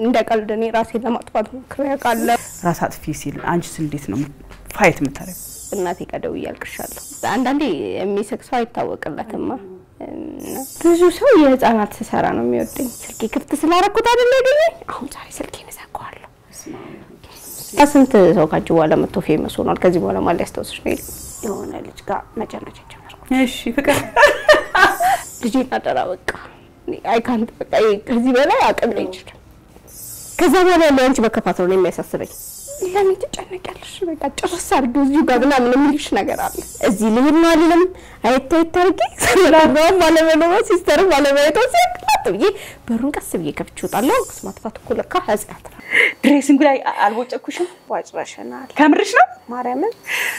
እንደ ቀልድ እኔ ራሴን ለማጥፋት ሞክሬ አውቃለሁ። ራስ አጥፊ ሲል አንቺስ እንዴት ነው ፋይት የምታደርጊው? እናቴ ቀደው እያልቅሻለሁ። አንዳንዴ የሚስቅ ሰው አይታወቅለትማ። እና ብዙ ሰው የህፃናት ስሰራ ነው የሚወደኝ። ስልኬ ክፍት ስላረኩት አይደለ ያገኘኝ። አሁን ዛሬ ስልኬን እዘጋዋለሁ። ስንት ሰው ካጅ በኋላ መጥቶ ፌመስ ሆኗል። ከዚህ በኋላ ማን ሊያስታውስሽ ነው? የለም የሆነ ልጅ ጋር መጨረሻ ጀመርኩ። እሺ ፍቅር ልጄን አደራ በቃ አይካንት በቃ ከዚህ በላይ አቅም ላይ ይችላል። ከዛ በኋላ ያለው አንቺ መከፋት ነው የሚያሳስበኝ። ለምን ትጨነቂያለሽ? በቃ ጭርስ አድርጊው እዚሁ ጋር ምናምን የሚልሽ ነገር አለ። እዚህ ልሄድ ነው አለም አየት አየት አድርጌ ሰላም ባለመኖሯ ሲስተር ባለማየቷ ሲያቅላት ብዬ በሩን ቀስ ብዬ ከፍቼ እወጣለሁ። ክስ ማጥፋት እኮ ለካ ኃጢአት ነው። ድሬሲንጉ ላይ አልቦጨኩሽም? ዋጭረሽናል ከምርሽ ነው? ማርያምን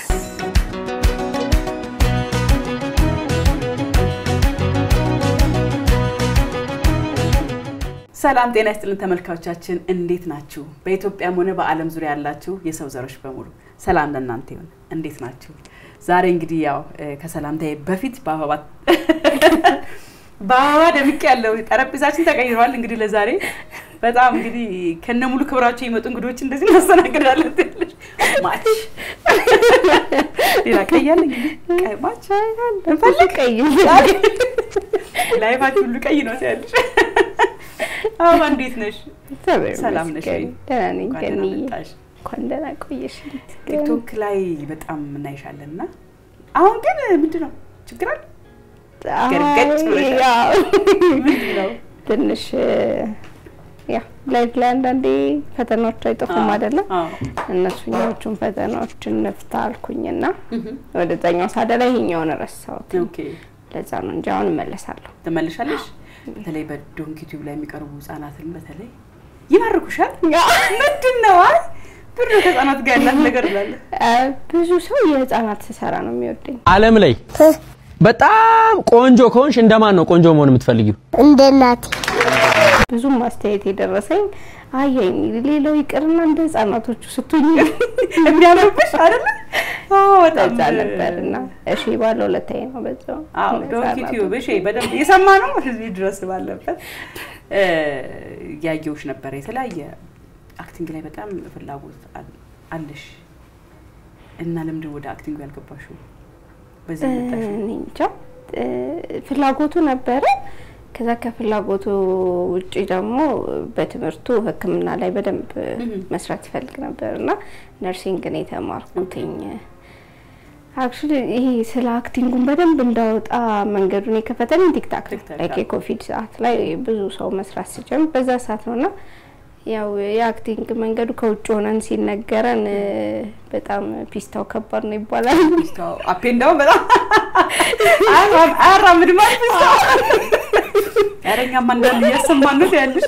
ሰላም ጤና ይስጥልን ተመልካቾቻችን፣ እንዴት ናችሁ? በኢትዮጵያም ሆነ በዓለም ዙሪያ ያላችሁ የሰው ዘሮች በሙሉ ሰላም ለእናንተ ይሁን። እንዴት ናችሁ? ዛሬ እንግዲህ ያው ከሰላምታዬ በፊት በአበባ በአበባ ደምቅ ያለው ጠረጴዛችን ተቀይሯል። እንግዲህ ለዛሬ በጣም እንግዲህ ከነ ሙሉ ክብራቸው የመጡ እንግዶች እንደዚህ እናስተናግዳለን። ትልሽ ማች ሌላ ቀያለ እንግዲህ ቀይ ማች እንፈልግ ቀይ ላይፋችሁ ሁሉ ቀይ ነው ሲያለሽ አበባ እንዴት ነሽ? ሰላም ነሽ ወይ? ደህና ነኝ። እንኳን ደህና ገንዬ መጣሽ። እንኳን ደህና ቆየሽ። ቲክቶክ ላይ በጣም እናይሻለን እና አሁን ግን ምንድን ነው ችግር አለ? ገርገጭ ብለሻል። ያው ምንድን ነው? ትንሽ ያ ላይፍ ላይ አንዳንዴ ፈተናዎች አይጠፉም አይደለም። አዎ። እነሱኛዎቹን ፈተናዎች እንፍታ አልኩኝና ወደዛኛው ሳደ ላይ ይሄኛውን ረሳሁት። ኦኬ ለዛ ነው እንጂ አሁን እመለሳለሁ። ትመልሻለሽ። በተለይ በዶንኪ ቲዩብ ላይ የሚቀርቡ ህጻናትን በተለይ ይማርኩሻል። ምንድን ነው አይ ብር ከህጻናት ጋር ያላት ነገር ብላለ እ ብዙ ሰው የህፃናት ስሰራ ነው የሚወደኝ። ዓለም ላይ በጣም ቆንጆ ከሆንሽ እንደማን ነው ቆንጆ መሆን የምትፈልጊው? እንደ እናቴ ብዙም ማስተያየት የደረሰኝ አየኝ ሌላው ይቅርና እንደ ህፃናቶቹ ስትሆኝ የሚያምርብሽ አይደለ? አዎ በጣም በዛ ነበርና እሺ ባለው ሁለታዬ ነው በዛው አዎ ዶንኪ ቲዩብ እሺ፣ በደንብ እየሰማ ነው እዚህ ድረስ ባለበት እ ያየሁሽ ነበረ። የተለያየ አክቲንግ ላይ በጣም ፍላጎት አል- አለሽ እና ለምንድን ወደ አክቲንግ ያልገባሽው? በዚህ መጣሽ? እኔ እንጃ እ ፍላጎቱ ነበረ። ከዛ ከፍላጎቱ ውጪ ደግሞ በትምህርቱ ሕክምና ላይ በደንብ መስራት ይፈልግ ነበር እና ነርሲንግ ነው የተማርኩትኝ። አክቹሊ ይሄ ስለ አክቲንጉን በደንብ እንዳወጣ መንገዱን የከፈተልኝ ቲክታክ ነው። ቲክታክ፣ ላይክ አዎ። የኮቪድ ሰዓት ላይ ብዙ ሰው መስራት ሲጀምር በዛ ሰዓት ነው እና ያው የአክቲንግ መንገዱ ከውጭ ሆነን ሲነገረን እ በጣም ፒስታው ከባድ ነው ይባላል። ፒስታው አፔ እንዳውም በጣም አያራም- አያራምድም አይደል ፒስታው? ኧረ እኛም አንዳንድ እያሰማን ነው ያለሽ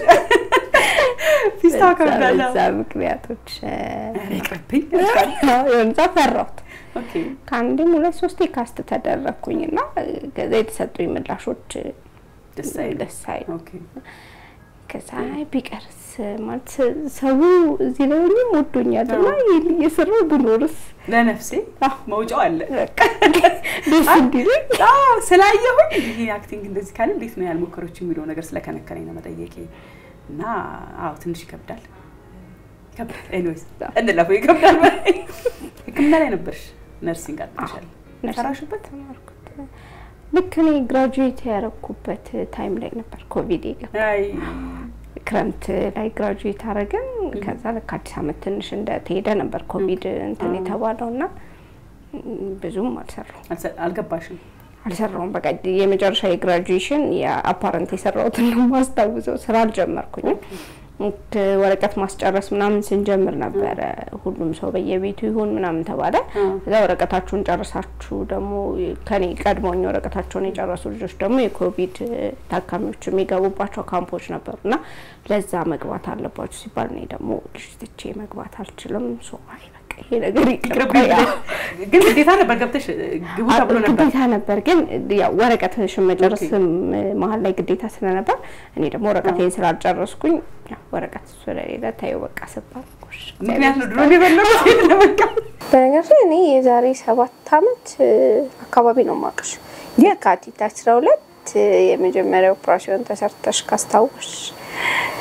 ፒስታው ከብዳለ። በዛ ምክንያቶች እ ኧረ ይቅርብኝ። የሆነ ሰዓት ፈራሁት። ኦኬ ከአንድም ሁለት ሶስቴ ካስት ተደረግኩኝ እና ከዛ የተሰጡኝ ምላሾች ደስ አይልም። ደስ አይልም። ኦኬ ከዛ አይ ቢቀርስ ማለት ሰው እዚህ ላይ ሆኜም ወዶኛል እና ይሄን እየሰራሁ ብኖርስ ለነፍሴ አዎ። መውጫው አለ። በቃ ደስ እንዲለኝ አዎ ስላየሁኝ ይሄ አክቲንግ እንደዚህ ካለ እንዴት ነው ያልሞከረች የሚለው ነገር ስለከነከረኝ ነው መጠየቄ እና አዎ ትንሽ ይከብዳል ይከብዳል። ኤኒዌይስ እንለፈው ይከብዳል። ሕክምና ላይ ነበርሽ፣ ነርሲንግ አጥንሻል። ነርሲንግ ሰራሽበት? ተማርኩት። ልክ እኔ ግራጁዌት ያደረኩበት ታይም ላይ ነበር ኮቪድ የገባ አይ ክረምት ላይ ግራጁዌት አረግን። ከዛ ልክ አዲስ አመት ትንሽ እንደተሄደ ነበር ኮቪድ እንትን የተባለው እና ም፣ ብዙም አልሰራው አልሰ- አልገባሽም። አልሰራውም። በቃ የመጨረሻ የግራጁዌሽን የአፓረንት የሰራሁትን ነው የማስታውሰው። ስራ አልጀመርኩኝም። ልክ ወረቀት ማስጨረስ ምናምን ስንጀምር ነበረ ሁሉም ሰው በየቤቱ ይሁን ምናምን ተባለ። ከዛ ወረቀታችሁን ጨርሳችሁ ደግሞ ከኔ ቀድሞኝ ወረቀታቸውን የጨረሱ ልጆች ደግሞ የኮቪድ ታካሚዎች የሚገቡባቸው ካምፖች ነበሩ እና ለዛ መግባት አለባችሁ ሲባል እኔ ደግሞ ልጅ ትቼ መግባት አልችልም። ሶ አይ በቃ ይሄ ነገር ይቅርብኝ ይቅርብኝ ብለሽ ግን ግዴታ ነበር ገብተሽ ግቡ ተብሎ ነበር። ግዴታ ነበር ግን ያው ወረቀትሽን መጨረስም መሀል ላይ ግዴታ ስለነበር እኔ ደግሞ ወረቀቴን ስላልጨረስኩኝ ያው ወረቀት ስለሌለ ታየው በቃ ስባል ጎሽ ምክንያት ነው ድሮ የበለጉት ለበቃ በነገር ላይ እኔ የዛሬ ሰባት አመት እ፣ አካባቢ ነው ማቀሽ የካቲት አስራ ሁለት የመጀመሪያ ኦፕራሲዮን ተሰርተሽ ካስታወሽ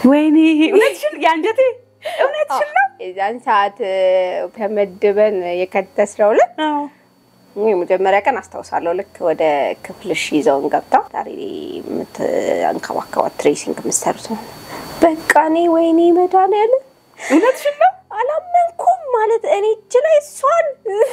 ወይኔ እውነትሽን የአንጀቴ እውነትሽን ነው። የዛን ሰዓት እ፣ ተመድበን የከተስነው ዕለት አዎ የመጀመሪያ ቀን አስታውሳለሁ። ልክ ወደ ክፍልሽ ይዘውን ገብታ ዛሬ የምትንከባከባት ትሬሲንግ የምትሰሩት ነው። በቃ እኔ ወይኔ መድኃኒዓለም እውነትሽን ነው። አላመንኩም ማለት እኔ እጅ ላይ እሷን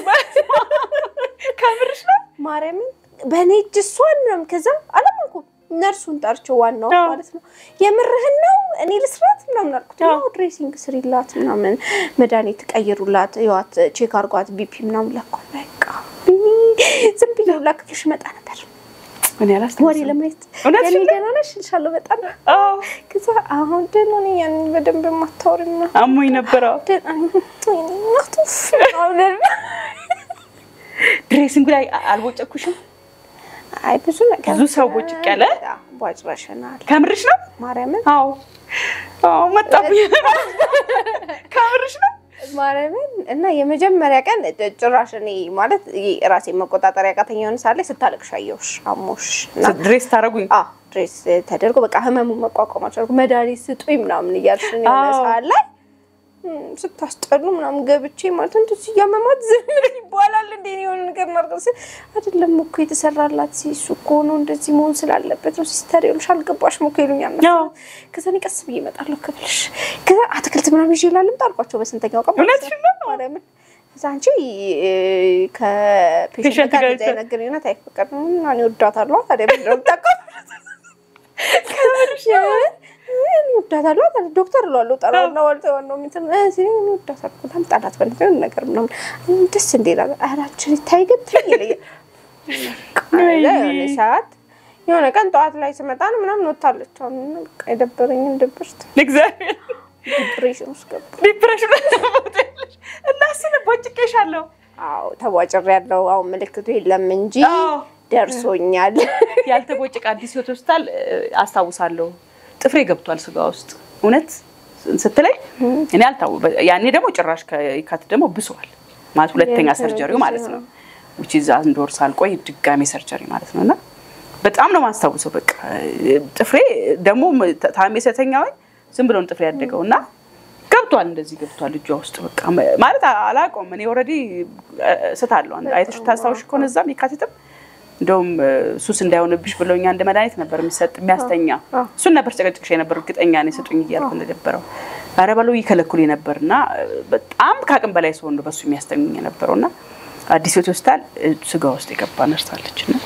ከምርሽ ነው። ማርያምን በእኔ እጅ እሷን ነው። ከዛ አላመንኩም። ነርሱን ጠርቼው ዋናው አዎ። ማለት ነው የምርህን ነው እኔ ልስራት ምናምን አልኩት። አዎ። አዎ ድሬሲንግ ስሪላት ምናምን መድኃኒት ቀይሩላት፣ ይዋት ቼክ አርጓት ቢፒ ምናምን ለኳል። በቃ ዝም ብዬ ሁላ ክፍልሽ መጣ ነበር እኔ ወሬ አላስታውስም። ለማየት እውነትሽን ያኔ ነው? ደህና ነሽ እልሻለሁ በጣም አዎ ከዛ አሁን ደህና ነኝ። ያንን በደንብ የማታወሪ ምናምን አሞኝ ነበረ። ደህና ነኝ። ወይኔ እናቱ አሁን ድሬሲንጉ ላይ አልቦጨኩሽም? አይ ብዙ ነገር ብዙ ሰው ቦጭቅ ያለ? ቧጭረሽናል። ከምርሽ ነው? ማርያምን አዎ አዎ መጣብኝ። ከምርሽ ነው? ማርያምን እና የመጀመሪያ ቀን ጭራሽ እኔ ማለት ራሴ መቆጣጠር ያቃተኝ የሆነ ሳለ ስታለቅሽ አየሁሽ አሞሽ እና ድሬስ ታደርጉኝ አ ድሬስ ተደርጎ በቃ ህመሙን መቋቋም አልቻልኩም። መድኃኒት ስጡኝ ምናምን እያልሽ የሆነ አዎ። ሰዓት ላይ እም፣ ስታስጠሉ ምናምን ገብቼ ማለት እንደዚህ እያመማት ዝም ይባላል እንዴ እኔ የሆነ ነገር ማድረግ ስል አይደለም እኮ የተሰራላት ሲሱ እኮ ነው እንደዚህ መሆን ስላለበት ነው ሲስተር ይሉሽ አልገባሽም እኮ ይሉኛል። አዎ። ከዛ እኔ ቀስ ብዬ እመጣለሁ ክፍልሽ ከዛ አትክልት ምናምን ይዤ ላልምጣ አልኳቸው በስንተኛው ቀን ማለት እውነትሽን ነው? ማርያምን ከዛ አንቺ ከፔሽንት ፔሸንት ጋር ጋር እንደዚህ አይነት ግንኙነት አይፈቀድም እና እኔ እወዳታለሁ ታዲያ ምንድን ነው የምታውቀው? እኔ እወዳታለሁ ታዲያ ዶክተር እለዋለሁ እጠራዋለሁ ዋልተ ዋናው እንትን እ ሲለኝ እኔ እወዳታለሁ በጣም ጣላት በልት ነገር ምናምን ደስ እንደ ይላል ኧረ አንቺ ታይ ግን ታይ ይለኛል የሆነ ሰዓት የሆነ ቀን ጠዋት ላይ ስመጣ ነው ምናምን ወታለች አሁን በቃ የደበረኝን ድብርት እግዚአብሔር ዲፕሬሽን ውስጥ ገባ ዲፕሬሽን እና እሱን ቦጭቄሻለሁ። አዎ ተቧጭሬ ያለው አሁን ምልክቱ የለም እንጂ አዎ። ደርሶኛል ያልተቦጨቀ አዲስ ህይወት ሆስፒታል እ፣ አስታውሳለሁ። ጥፍሬ ገብቷል ስጋ ውስጥ እውነት ስትለኝ እኔ አልታው ያኔ ደግሞ ጭራሽ ከካት ደግሞ ብሷል ማለት ሁለተኛ የእንትን ሰርጀሪው ጊዜ ማለት ነው ነው። ውጪ እዛ አንድ ወር ሳልቆይ ድጋሜ ሰርጀሪ ማለት ነው እና በጣም ነው ማስታውሰው። በቃ ጥፍሬ ደግሞ ታሜ ስተኛወኝ ዝም ብሎን ጥፍሬ ያደገው እና ገብቷል እንደዚህ ገብቷል እጇ ውስጥ በቃ ማለት አላውቀውም። እኔ ኦልሬዲ ስታለሁ አይተሽ ታስታውሽ ከሆነ እዛም የካቲትም እንደውም ሱስ እንዳይሆንብሽ ብለውኛ እንደ መድኃኒት ነበር የሚሰጥ የሚያስተኛ እሱን ነበር ጨቀጭቅሽ የነበር እርግጠኛ ነኝ ስጡኝ እያልኩ እንደነበረው ኧረ በለው ይከለክሉ ነበር እና በጣም ከአቅም በላይ ሲሆን ነው በሱ የሚያስተኙኝ የነበረው እና አዲስ ህይወት ሆስፒታል ስጋ ውስጥ የገባ ነርስ አለች እና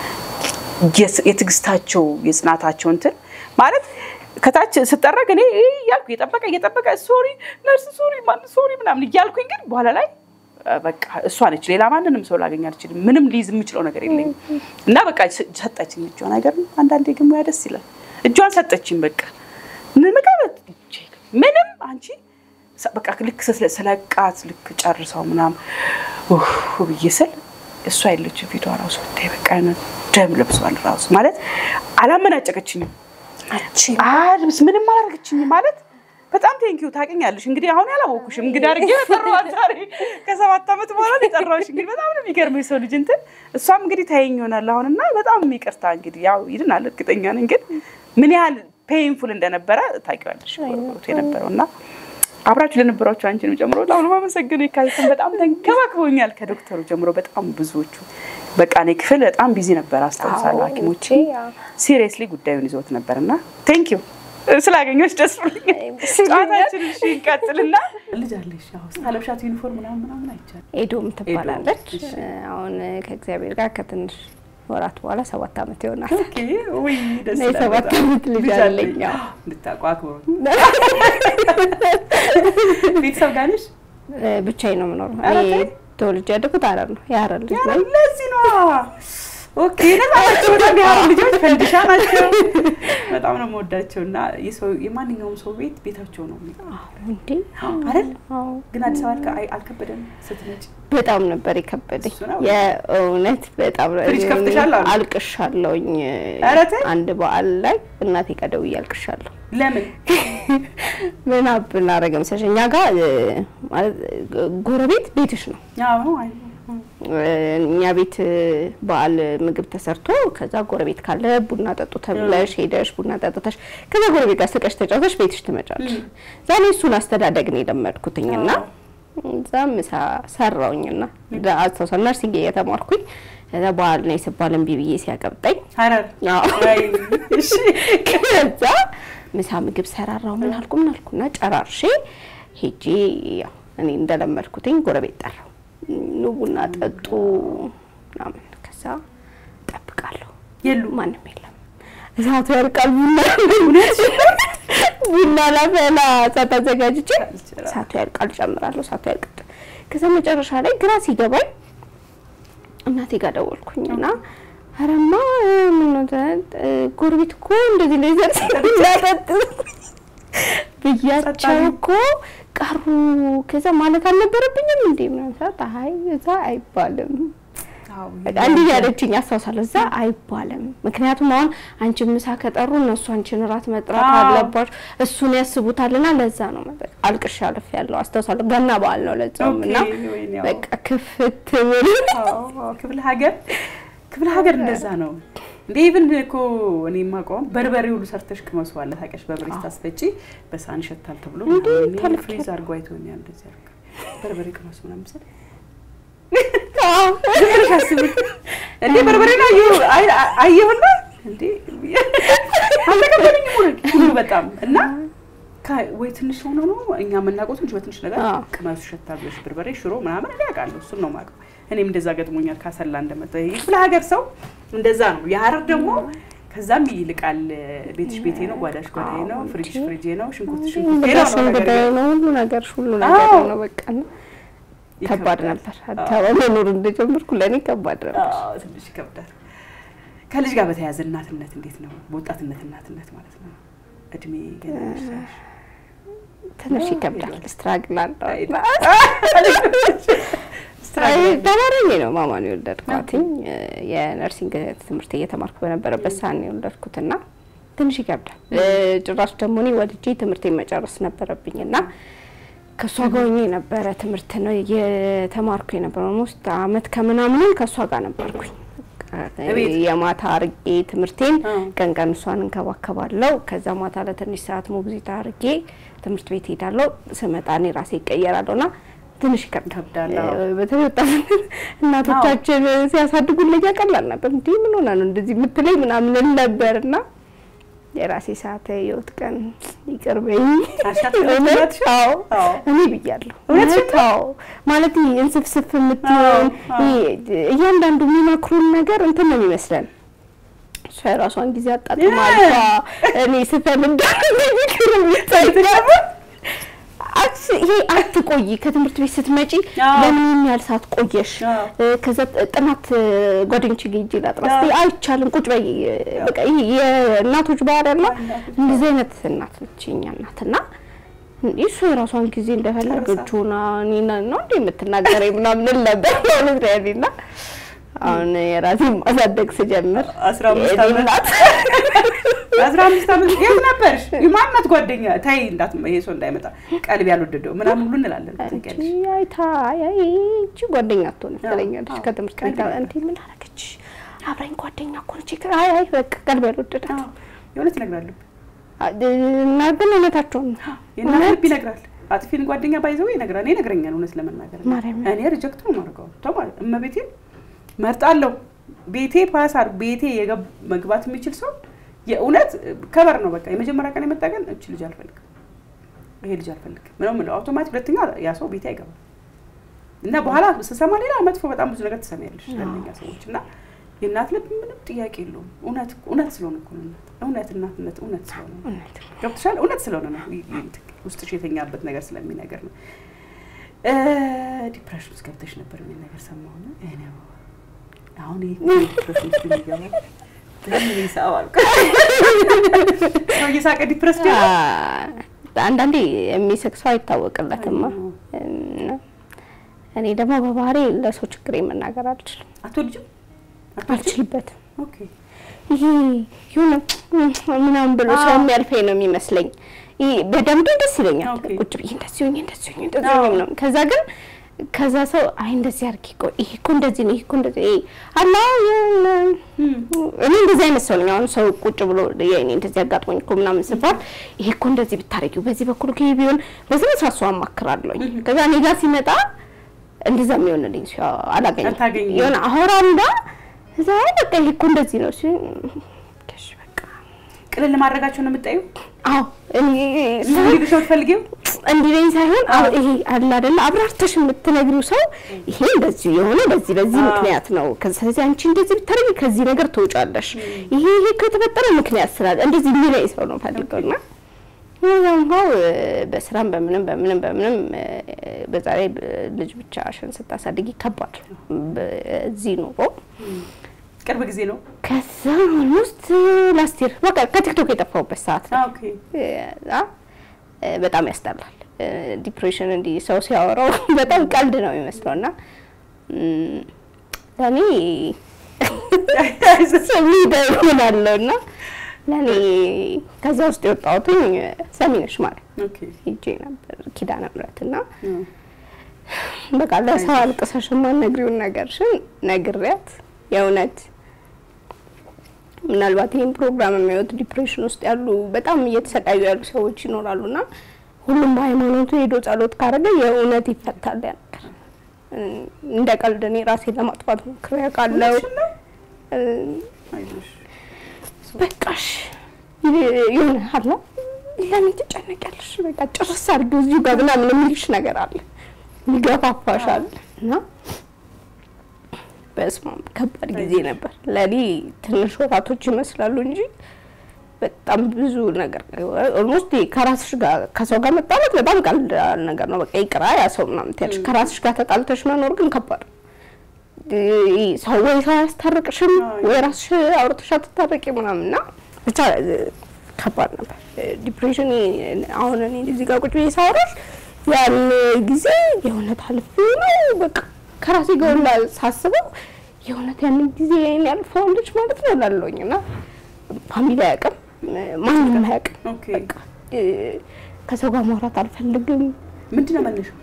የትዕግስታቸው የጽናታቸው እንትን ማለት ከታች ስጠረግ እኔ እያልኩ እየጠበቀ እየጠበቀ ሶሪ ነርስ ሶሪ ማን ሶሪ ምናምን እያልኩኝ ግን በኋላ ላይ በቃ እሷ ነች። ሌላ ማንንም ሰው ላገኝ አልችልም። ምንም ሊይዝ የምችለው ነገር የለኝም እና በቃ ሰጠችኝ እጇን። ነገር አንዳንዴ ግን ሙያ ደስ ይላል። እጇን ሰጠችኝ። በቃ መቀበት ምንም አንቺ በቃ ልክ ስለቃት ልክ ጨርሰው ምናምን ብዬ ስል እሷ የለችም ፊቷ ራሱ ብታይ በቃ ደም ለብሷል ራሱ ማለት አላመናጨቀችኝም። አልብስ ምንም አላደረገችኝም ማለት በጣም ቴንኪዩ ታውቂኛለሽ። እንግዲህ አሁን ያላወኩሽም እንግዲህ አድርጌ ጠራዋል ዛሬ ከሰባት ዓመት በኋላ የጠራሁሽ። እንግዲህ በጣም ነው የሚገርመው የሰው ልጅ እንትን እሷም እንግዲህ ታየኝ ይሆናል አሁን እና በጣም ይቅርታ እንግዲህ ያው ይድናል እርግጠኛ ነኝ። ግን ምን ያህል ፔይንፉል እንደነበረ ታውቂዋለሽ ወቅቱ የነበረው እና አብራችሁ ለነበራችሁ አንቺንም ጨምሮ ለአሁኑ ማመሰግነው የካቲትን በጣም ተንከባክበውኛል። ከዶክተሩ ጀምሮ በጣም ብዙዎቹ በቃ እኔ ክፍል በጣም ቢዚ ነበር አስታውሳለሁ። ሐኪሞቼ ሲሪየስሊ ጉዳዩን ይዘውት ነበር እና ቴንክ ዩ ስላገኘች ደስ ብሎኛል። ጨዋታችን እሺ እንቀጥልና ልጅ አለሽ ስታለብሻት ዩኒፎርም ምናምን ምናምን አይቻልም። ኤዶም ትባላለች። አሁን ከእግዚአብሔር ጋር ከትንሽ ወራት በኋላ ሰባት ዓመት ይሆናል። ውይ ደስ እና የሰባት ዓመት ልጅ አለኝ። አዎ። እንድታውቁ አክብሩ። ቤተሰብ ጋር ነሽ? ብቻዬን ነው የምኖረው። ኧረ እኔ ተይ። ተወልጄ ያደኩት ሐረር ነው። የሐረር ልጅ ነኝ። ለዚህ ነው ኦኬ። ነጻቸው በጣም ያሉ ልጆች ፈንድሻ ናቸው። በጣም ነው የምወዳቸው እና የሰው የማንኛውም ሰው ቤት ቤታቸው ነው እንዴ አይደል? አዎ። ግን አዲስ አበባ አልከ- አይ- አልከበደም ስትመጪ? በጣም ነበር የከበደኝ። እሱ ነው። የእውነት በጣም ነው። ፍሪጅ ከፍተሻል አሉ? አልቅሻለሁኝ። ኧረ ተይ። አንድ በዓል ላይ እናቴ ጋር ደውዬ አልቅሻለሁ። ለምን ምን ብናደርግ መሰለሽ እኛ ጋር እ፣ ማለት እ፣ ጎረቤት ቤትሽ ነው ያው አይ እኛ ቤት በዓል ምግብ ተሰርቶ ከዛ ጎረቤት ካለ ቡና ጠጡ ተብለሽ ሄደሽ ቡና ጠጥተሽ ከዛ ጎረቤት ጋር ስቀሽ ተጫውተሽ ቤትሽ ትመጫለሽ። ዛሬ እሱን አስተዳደግ ነው የለመድኩትኝና እዛ ምሳ ሰራውኝና አስታውሳ ነርሲንግ እየተማርኩኝ ከዛ በዓል ነው ሲባል እምቢ ብዬ ሲያቀብጠኝ ሀረር አዎ። አይ፣ እሺ ከዛ ምሳ ምግብ ሰራራው ምን አልኩ ምን አልኩና ጨራርሼ ሄጄ ያው እኔ እንደለመድኩትኝ ጎረቤት ጠራው ኑ ቡና ጠጡ ምናምን ከዛ ጠብቃለሁ የሉ ማንም የለም እሳቱ ያልቃል ቡና ቡና ላፈላ እሳት አዘጋጅቼ እሳቱ ያልቃል ጨምራለሁ እሳቱ ያልቃል ከዛ መጨረሻ ላይ ግራ ሲገባኝ እናቴ ጋር ደወልኩኝ እና አረማ ምን ነው ተ- ጎረቤት እኮ እንደዚህ ላይ ዘር ሲላጠጥ ብያቸው እኮ ቀሩ። ከዛ ማለት አልነበረብኝም እንዴ ምናምን ሰዓት አይ እዛ አይባልም አዎ፣ እንዲህ ያለችኝ አስታውሳለሁ። እዛ አይባልም። ምክንያቱም አሁን አንቺን ምሳ ከጠሩ እነሱ አንቺን እራት መጥራት አዎ። አለባቸው። እሱን ያስቡታልና ለዛ ነው መጠ- አልቅሻ አልፍ ያለው አስታውሳለሁ። ገና በዓል ነው ለዛውም እና ኦኬ፣ ወይኔ፣ አዎ። በቃ ክፍት ብል አዎ፣ አዎ፣ ክፍለ ሀገር ክፍለ ሀገር እንደዛ ነው እንዴ ኢቭን እኮ እኔ የማውቀውም በርበሬ ሁሉ ሰርተሽ ቅመሰዋለ ታውቂያለሽ በርበሬ ስታስፈጪ በሳህን ይሸታል ተብሎ እንዴ፣ ምናምን እኔ ተልኬ- ፍሪዝ አድርጎ አይቶኛል እንደዚህ አድርጋ በርበሬ ቅመሱ ምናምን ስል አዎ። ዝም ብለሽ አስቢ እንዴ በርበሬ ነው አየሁ አይ- አየሁና እንዴ አልተቀበለኝም ሁሉ ሁሉ በጣም እና ከ- ወይ ትንሽ ሆኖ ነው እኛ የምናውቀው ትንሽ በትንሽ ነገር አዎ። ቅመሱ ይሸታል ብለሽ በርበሬ ሽሮ ምናምን እኔ አውቃለሁ እሱን ነው የማውቀው እኔም እንደዛ ገጥሞኛል ካሰላ እንደመጣ የክፍለ ሀገር ሰው እንደዛ ነው የሀረር ደግሞ ከዛም ይልቃል ቤትሽ ቤቴ ነው ጓዳሽ ጓዳዬ ነው ፍሪጅሽ ፍሪጄ ነው ሽንኩርት ሽንኩርቴ ነው እንግዳሽ ነው ነገር እንግዳዬ ግን ነው ሁሉ ነገር ሁሉ ነገር አዎ። ነው በቃ እና ከባድ ይከብዳል። ነበር። አዲስ አበባ መኖር እንደጀመርኩ ለእኔ ከባድ ነበር። አዎ፣ ትንሽ ይከብዳል። ከልጅ ጋር በተያያዘ እናትነት እንዴት ነው? በወጣትነት እናትነት ማለት ነው። እድሜ ገና ይደርሳል። ትንሽ ይከብዳል። ስትራግል አለው አይ፣ እና ስትራግል አይ፣ ተባረኝ ነው ማማን የወለድኳትኝ የነርሲንግ ትምህርት እየተማርኩ በነበረበት ሰዓት ነው የወለድኩት እና ትንሽ ይከብዳል። ጭራሽ ደግሞ እኔ ወልጄ ትምህርቴን መጨረስ ነበረብኝ እና ከእሷ ጋር ሆኜ ነበረ ትምህርት ነው እየተማርኩ የነበረው ኦልሞስት አመት ከምናምንም ከእሷ ጋር ነበርኩኝ። እቤት? የማታ አርጌ ትምህርቴን አዎ። ቀን ቀን እሷን እንከባከባለሁ። ከዛ ማታ ለትንሽ ሰዓት ሞግዚት አርጌ ትምህርት ቤት ሄዳለሁ። ስመጣ እኔ ራሴ ይቀየራለሁ እና ትንሽ ይከብዳል። ይከብዳል። አዎ። እ፣ በተለይ ወጣትነት እናቶቻችን ሲያሳድጉን ለኛ ቀላል ነበር። እንዲህ ምን ሆና ነው እንደዚህ የምትለኝ ምናምን እል ነበር እና የራሴ ሰዓት የህይወት ቀን ይቅርበኝ። አሻትም እውነት? እናትሽ? አዎ አዎ። እኔ ብያለሁ። እውነትሽን እውነት? አዎ ማለት ይሄ እንስፍስፍ የምትሆን አዎ፣ አዎ። ይሄ እያንዳንዱ የሚመክሩን ነገር እንትን ነው የሚመስለን። እሷ የራሷን ጊዜ አጣጥማል። እ። እሷ እኔ ስፈልግ ምክር የሚታይገባ ይሄ አትቆይ ከትምህርት ቤት ስትመጪ አዎ። ለምን ይህን ያህል ሰዓት ቆየሽ? አዎ። እ፣ ከዛ ጥናት እ፣ ጓደኞቼ ጋር ሄጄ ላጥና አዎ። ስትይ አይቻልም ቁጭ በይ እ፣ በቃ ይሄ የእናቶች ባህሪ ያለ እናቶች እንደዚህ አይነት እናት ነች የእኛ እናት እና እንዴ እሱ የራሷን ጊዜ እንደፈለገች ሆና እኔና ነው እንዴ የምትናገረኝ ምናምን እል ነበር ማለት ነው ያኔ እና አሁን የራሴን ማሳደግ ስጀምር አስራ አምስት የእኔ ዓመት እናት አስራ አምስት ዓመት የት ነበርሽ? የማናት ጓደኛ ታይ እንዳት ይሄ ሰው እንዳይመጣ ቀልብ ያልወደደው ምናምን ሁሉ እንላለን። ታውቂያለሽ? አንቺ አይታ አይ አይ እቺ ጓደኛ አትሆንም ትለኛለች አዎ። ከትምህርት ቤት ቀልድ እንዴ ምን አደረገች አብራኝ ጓደኛ እኮ ነች አይ አይ በቃ ቀልብ ያልወደዳት አዎ፣ የእውነት እነግራለሁ። እና ግን እውነታቸውን ነው የእናት እውነት? ልብ ይነግራል። አጥፊን ጓደኛ ባይዘው ይነግራል። እኔ ይነግረኛል እውነት ለመናገር ማርያምን። እኔ ሪጀክት ነው የማደርገው። ተው ማለት እመቤቴን መርጣለሁ። ቤቴ ፓሳር ቤቴ የገብ- መግባት የሚችል ሰው የእውነት ከበር ነው። በቃ የመጀመሪያ ቀን የመጣ ቀን እች ልጅ አልፈልግም፣ ይሄ ልጅ አልፈልግም ምነው ምለው አውቶማቲክ ሁለተኛ ያ ሰው ቤቴ አይገባም። እና በኋላ ስሰማ ሌላ መጥፎ በጣም ብዙ ነገር ትሰሚያለሽ ለእነኛ ሰዎች እና የእናት ልብ ምንም ጥያቄ የለውም። እውነት እውነት ስለሆነ እኮ ነው እናት እውነት እናትነት እውነት ስለሆነ ነው። እውነት ነው። ገብቶሻል? እውነት ስለሆነ ነው ይ- ይ- ውስጥሽ የተኛበት ነገር ስለሚነገር ነው። ዲፕሬሽን ውስጥ ገብተሽ ነበር የሚል ነገር ሰማሁና እኔ አሁን ይሄ ዲፕሬሽን ውስጥ የሚገባ ለምን ይሳብ አልኩ። ሰው እየሳቀ ዲፕረስ አ፣ አንዳንዴ የሚስቅ ሰው አይታወቅለትማ። እና እኔ ደግሞ በባህሪ ለሰው ችግር መናገር አልችልም፣ አትወልጅም? አልችልበትም። ኦኬ ይሄ የሆነ ምናምን ብሎ ሰው የሚያልፈኝ ነው የሚመስለኝ። ይሄ በደንብ ደስ ይለኛል። ኦኬ። ቁጭ ብዬ እንደዚህ ሆኜ እንደዚህ ሆኜ እንደዚህ ሆኜ ምናምን። ከዛ ግን ከዛ ሰው አይ እንደዚህ አድርጊ እኮ ይሄ እኮ እንደዚህ ነው ይሄ እኮ እንደዚህ ይሄ አላ እኔ እንደዚህ አይነት ሰው ነኝ። አሁን ሰው ቁጭ ብሎ የእኔ እንደዚህ አጋጥሞኝ እኮ ምናምን ስባል ይሄ እኮ እንደዚህ ብታረጊው በዚህ በኩል እኮ ይሄ ቢሆን በዚህ መስራት ሰው አማክራለሁኝ። ከዛ እኔ ጋር ሲመጣ እንደዛ የሚሆንልኝ ሰው አላገኝም። አታገኝም። የሆነ አወራንዳ እዛ አይ በቃ ይሄ እኮ እንደዚህ ነው ሲል እሺ በቃ ቅልል ማድረጋቸው ነው የምታዩ አዎ እኔ እንዲልሽ ነው የምትፈልጊው? እንዲለኝ ሳይሆን አሁን ይሄ አለ አይደለ አብራርተሽ የምትነግሪው ሰው ይሄ እንደዚህ የሆነ በዚህ በዚህ አዎ። ምክንያት ነው። ከዚህ አንቺ እንደዚህ ብታደርጊ ከዚህ ነገር ትወጫለሽ። ይሄ ይሄ ከተፈጠረ ምክንያት ስላለ እንደዚህ የሚለኝ ሰው ነው ፈልገውና ያው በስራም በምንም በምንም በምንም እ፣ በዛ ላይ ልጅ ብቻሽን ስታሳድጊ ከባድ ነው። በዚህ ኑሮ ቅርብ ጊዜ ነው። ከዛ ኦልሞስት ላስት ይር በቃ ከቲክቶክ የጠፋሁበት ሰዓት ነው። ኦኬ እና እ፣ በጣም ያስጠላል። እ፣ ዲፕሬሽን እንዲህ ሰው ሲያወራው በጣም ቀልድ ነው የሚመስለው እና እም፣ ለእኔ ስሜት ይሆናለሁ እና ለእኔ ከዛ ውስጥ የወጣሁትኝ ሰሚነሽ ማለት ኦኬ ሂጄ ነበር ኪዳነ ምሕረት እና እም፣ በቃ ለሰው አልቅሰሽ የማትነግሪውን ነገርሽን ነግሬያት የእውነት ምናልባት ይህን ፕሮግራም የሚያዩት ዲፕሬሽን ውስጥ ያሉ በጣም እየተሰቃዩ ያሉ ሰዎች ይኖራሉ እና ሁሉም በሃይማኖቱ ሄዶ ጸሎት ካረገ የእውነት ይፈታል ያ ነገር። እም፣ እንደ ቀልድ እኔ ራሴን ለማጥፋት ሞክሬ አውቃለሁ። እውነትሽን ነው? እም፣ አይዞሽ። በቃሽ የሆነ አለ ለምን ትጨነቂያለሽ? በቃ ጭርስ አድርጊው እዚሁ ጋር ምናምን የሚልሽ ነገር አለ ይገፋፋሻል። እና በስመ አብ ከባድ ጊዜ ነበር ለእኔ። ትንሽ ወራቶች ይመስላሉ እንጂ በጣም ብዙ ነገር ኦልሞስት ከራስሽ ጋር ከሰው ጋር መጣላት በጣም ቀላል ነገር ነው። በቃ ይቅራ ያ ሰው ምናምን ትያለሽ። ከራስሽ ጋር ተጣልተሽ መኖር ግን ከባድ ነው። እ፣ ሰው ወይ ሰው አያስታርቅሽም ወይ ራስሽ አውርተሽ አትታረቂ ምናምን እና ብቻ እ፣ ከባድ ነበር ዲፕሬሽን። አሁን እኔ እዚህ ጋር ቁጭ ብዬ ሳወራሽ ያን ጊዜ የእውነት አልፌ ነው በቃ ከራሴ ጋር ሁላ ሳስበው የእውነት ያንን ጊዜ ይሄን ያልፈዋለች ማለት ነው እላለሁኝ እና ፋሚሊ አያውቅም፣ ማንም አያውቅም። ኦኬ በቃ እ፣ ከሰው ጋር ማውራት አልፈልግም። ምንድን ነው መነሻው?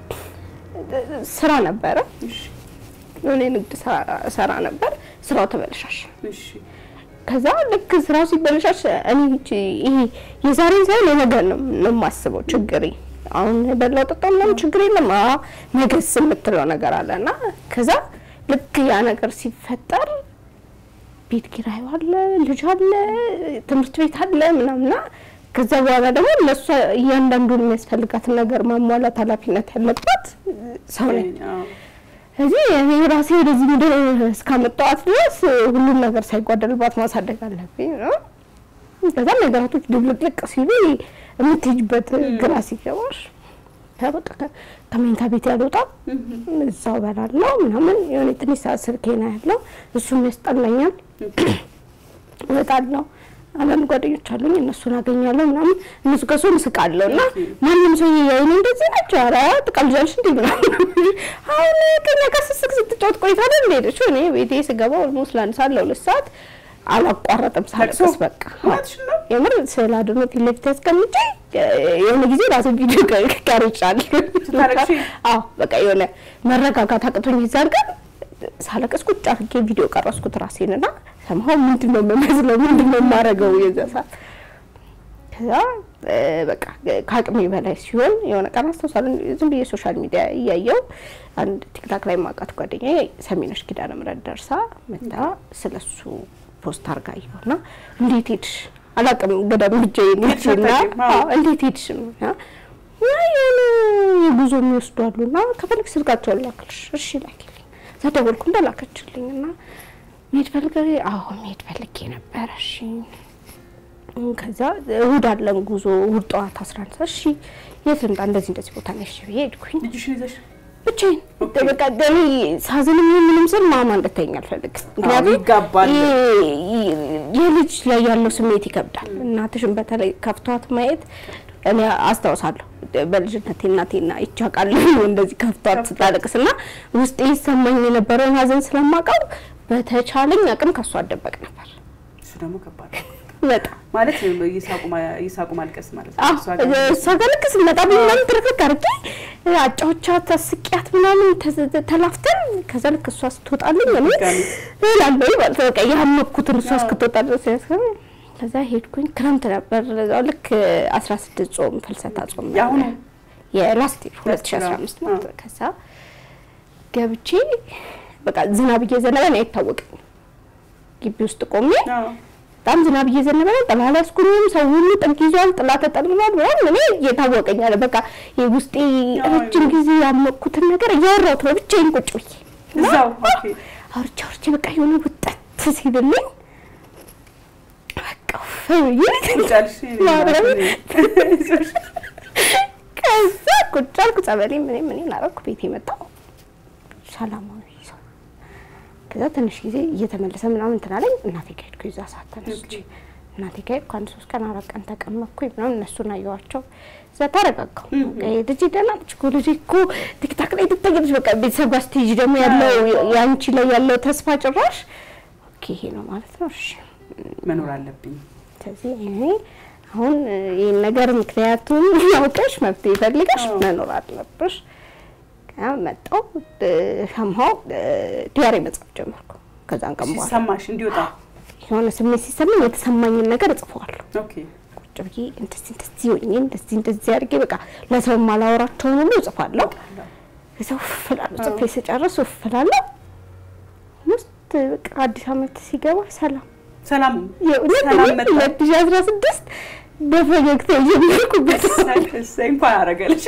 ስራ ነበረ እሺ የሆነ የንግድ ስራ ሰራ ነበር። ስራው ተበለሻሽ። እሺ ከዛ ልክ ስራው ሲበለሻሽ እኔ ይቺ ይሄ የዛሬን ሳይሆን የነገ ነው ነው የማስበው ችግሬ። አሁን በላው ጠጣው ምናምን ችግር የለም አ ነገስ የምትለው ነገር አለ እና ከዛ ልክ ያ ነገር ሲፈጠር ቤት ኪራዩ አለ፣ ልጅ አለ፣ ትምህርት ቤት አለ ምናምና ከዛ በኋላ ደግሞ ለእሷ እያንዳንዱን የሚያስፈልጋትን ነገር ማሟላት ኃላፊነት ያለባት ሰው ነኝ። አዎ። እዚህ እኔ ራሴ ወደዚህ ምድር እስካመጣኋት ድረስ ሁሉም ነገር ሳይጓደልባት ማሳደግ አለብኝ ነው። ከዛ ነገራቶች ድብልቅልቅ ሲሉ የምትሄጅበት ግራ ሲገባሽ በቃ ከ- ከመኝታ ቤት ያልወጣም እዛው በላለው ምናምን የሆነ ትንሽ ሰዓት ስልኬ ነው ያለው እሱም ያስጠላኛል። እወጣለሁ አንዳንድ ጓደኞች አሉኝ እነሱን አገኛለሁ ምናምን እነሱ ከሱ ምስቃለሁ እና ማንም ሰው የኔ እንደዚህ ናቸው ኧረ ትቀልጃለሽ እንዴ ምናምን አሁን ከኛ ጋር ስስቅ ስትጫወት ቆይታ ደ እንደሄደችው እኔ ቤቴ ስገባ ኦልሞስት ለአንድ ሰዓት ለሁለት ሰዓት አላቋረጥም ሳለቅስ ለቅሶ? በቃ እውነትሽን ነው? የምር ስዕል አድኖ ፊት ለፊት ያስቀምጬ የሆነ ጊዜ ራሴ ቪዲዮ ቀርጫለሁ ስታለቅሺ? አዎ በቃ የሆነ መረጋጋት አቅቶኝ ይዛል ቀን ሳለቅስ ቁጭ አድርጌ ቪዲዮ ቀረስኩት ራሴን እና ሰማሁ ምንድን ነው የምመስለው ምንድን ነው የማደርገው የዛ ሰዓት ከዛ እ፣ በቃ ከአቅሜ በላይ ሲሆን የሆነ ቀን አስታውሳለሁ ዝም ብዬ ሶሻል ሚዲያ እያየው አንድ ቲክታክ ላይ ማውቃት ጓደኛዬ ሰሚነሽ ኪዳነ ምሕረት ደርሳ መታ ስለሱ ፖስት አርጋ አየሁና እንዴት ሄድሽ አላውቅም ገዳም ብቻዬን ሄድሽ ሄድኩና አታውቂም? አዎ። አዎ እንዴት ሄድሽ ነው ያ ያ የሆነ የጉዞ የሚወስዱ አሉና ከፈልግ ስልካቸውን ላክልሽ እሺ ላኪልኝ እዛ ደወልኩ እንደላከችልኝ እና መሄድ ፈልገ አዎ መሄድ ፈልጌ ነበረ እሺ ከዛ እሁድ አለን ጉዞ እሁድ ጠዋት አስራ አንድ ሰዓት እሺ የት ልምጣ እንደዚህ እንደዚህ ቦታ ነሽ ብዬ ሄድኩኝ ልጅሽን ይዘሽ ብቻዬን ኦኬ። በቃ እኔ ሳዝንም ይሁን ምንም ስል ማማ እንድተኛ አልፈልግም። ምክንያቱም ይጋባል። ይ- ይ- የልጅ ላይ ያለው ስሜት ይከብዳል። እናትሽን በተለይ ከፍቷት ማየት እኔ አስታውሳለሁ በልጅነቴ እናቴና ይቻቃለሁ እንደዚህ ከፍቷት ስታለቅስ እና ውስጤ ይሰማኝ የነበረውን ሀዘን ስለማውቀው በተቻለኝ አቅም ከሷ አደበቅ ነበር እሱ ደግሞ ከባድ ነው። በጣም ማለት እየሳቁ ማ- እየሳቁ ማልቀስ ማለት ነው። አዎ እሷ ጋር እሷ ጋር ልክ ስመጣ ምናምን ትርክርክ አድርጌ አጫዎቻት አስቂያት ምናምን ተዘ- ተላፍተን ከዛ ልክ እሷ ስትወጣልኝ እኔ ድጋሚ እላለሁ ማለት ነው። በቃ ያመኩትን እሷ እስክትወጣ ድረስ ያስከ ከዛ ሄድኩኝ። ክረምት ነበር ለዛው ልክ አስራ ስድስት ጾም ፍልሰታ ጾም ነበር። የአሁኑ የላስት ይር ሁለት ሺ አስራ አምስት ማለት ነው። ከዛ ገብቼ በቃ ዝናብ እየዘነበ ነው አይታወቅም። ግቢ ውስጥ ቆሜ አዎ። በጣም ዝናብ እየዘነበ ነው። ጥላ አልያዝኩኝም። ሰው ሁሉ ጥግ ይዟል፣ ጥላ ተጠልሏል ምናምን። እኔ እየታወቀኝ አለ በቃ የውስጤ ረጅም ጊዜ ያመቅኩትን ነገር እያወራሁት ነው ብቻዬን ቁጭ ብዬ እዛው ኦኬ። አውርቼ አውርቼ በቃ የሆነ ውጠት ሲልልኝ በቃ ብዬ ቁጭ አልሽ? ማርያም ከዛ ቁጭ አልኩ። ጸበሌ ምን ምን አደረኩ። ቤት የመጣው ሰላማዊ ሰው ከዛ ትንሽ ጊዜ እየተመለሰ ምናምን እንትን አለኝ። እናቴ ጋር ሄድኩ። የዛ ሰዓት ተነስቼ እናቴ ጋር ሄድኩ። አንድ ሶስት ቀን አራት ቀን ተቀመጥኩኝ ምናምን እነሱን አየኋቸው። እዛ ተረጋጋሁ። በቃ ልጄ ደህና ነች እኮ ልጄ እኮ ቲክታክ ላይ ትታያለች። በቃ ቤተሰብ ጋር ስትሄጂ ደግሞ ያለው የአንቺ ላይ ያለው ተስፋ ጭራሽ ኦኬ ይሄ ነው ማለት ነው እሺ መኖር አለብኝ። ስለዚህ እኔ አሁን ይህን ነገር ምክንያቱም ያውቀሽ መፍትሄ ፈልገሽ አዎ። መኖር አለብሽ። ከዛ መጣሁ ሰማሁ ዲያሪ መጻፍ ጀመርኩ። ከዛን ቀን በኋላ ሲሰማሽ እንዲወጣ የሆነ ስሜት ሲሰማኝ የተሰማኝን ነገር እጽፈዋለሁ። ኦኬ። ቁጭ ብዬ እንደዚህ እንደዚህ ሆኜ እንደዚህ እንደዚህ አድርጌ በቃ ለሰው ማላወራቸውን ሁሉ እጽፋለሁ። ከዛ ውፍ እላለሁ። ጽፌ ስጨርስ ውፍ እላለሁ። ውስጥ በቃ አዲስ ዓመት ሲገባ ሰላም ሰላም የእውነት ሰላም እኔ መጣ። ሁለት ሺህ አስራ ስድስት በፈገግታ የጀመርኩበት እሰይ፣ እንኳን አደረገልሽ።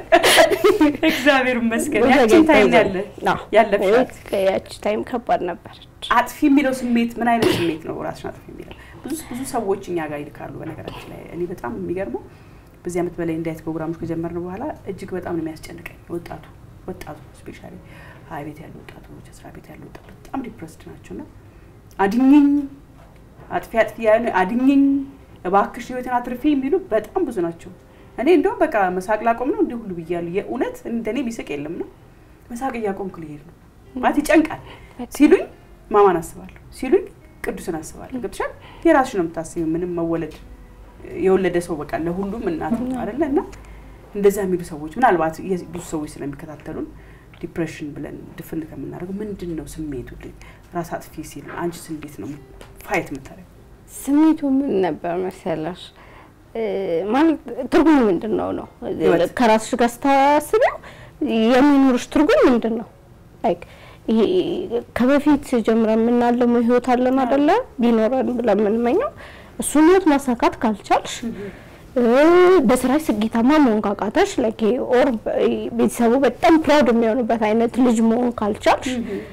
እግዚአብሔር ይመስገን። ያቺን ታይም ያለ ያለፍሻት ያቺ ታይም ከባድ ነበረች። አጥፊ የሚለው ስሜት ምን አይነት ስሜት ነው? ራስሽን አጥፊ የሚለው ብዙ ብዙ ሰዎች እኛ ጋር ይልካሉ። በነገራችን ላይ እኔ በጣም የሚገርመው በዚህ ዓመት በላይ እንዳይት ፕሮግራሞች ከጀመርን በኋላ እጅግ በጣም ነው የሚያስጨንቀኝ። ወጣቱ ወጣቱ ስፔሻሊ ሀይ ቤት ያሉ ወጣቶች፣ ስራ ቤት ያሉ ወጣቶች በጣም ዲፕረስድ ናቸው እና አድኝኝ አጥፊ አጥፊ ያን አድኝኝ እባክሽ ህይወትን አትርፊ የሚሉ በጣም ብዙ ናቸው። እኔ እንደውም በቃ መሳቅ ላቆም ነው እንዲህ ሁሉ ብያለሁ። የእውነት እንደኔ የሚስቅ የለም ነው መሳቅ እያቆምኩ ልሄድ ነው ማለት ይጨንቃል ሲሉኝ ማማን አስባለሁ ሲሉኝ ቅዱስን አስባለሁ። ገብቶሻል? የራስሽ ነው የምታስቢው። ምንም መወለድ የወለደ ሰው በቃ ለሁሉም እናት ነው አይደለ? እና እንደዛ የሚሉ ሰዎች ምናልባት የ- ብዙ ሰዎች ስለሚከታተሉን ዲፕሬሽን ብለን ድፍን ከምናደርገው ምንድን ነው ስሜቱ? ራስ አጥፊ ሲል አንቺስ እንዴት ነው ፋይት የምታደርገው? ስሜቱ ምን ነበር መሰለሽ? እ፣ ማለት ትርጉሙ ምንድን ነው ነው ህይወት። ከራስሽ ጋር ስታስቢው የሚኖርሽ ትርጉም ምንድን ነው? ላይክ ይሄ ከበፊት ጀምረን የምናለመው ህይወት አለን አይደለ? ቢኖረን ብለን የምንመኘው እሱን ህይወት ማሳካት ካልቻልሽ እ፣ በስራሽ ስኬታማ መሆን ካቃተሽ ላይክ ኦር ቤተሰቡ በጣም ፕራውድ የሚሆኑበት አይነት ልጅ መሆን ካልቻልሽ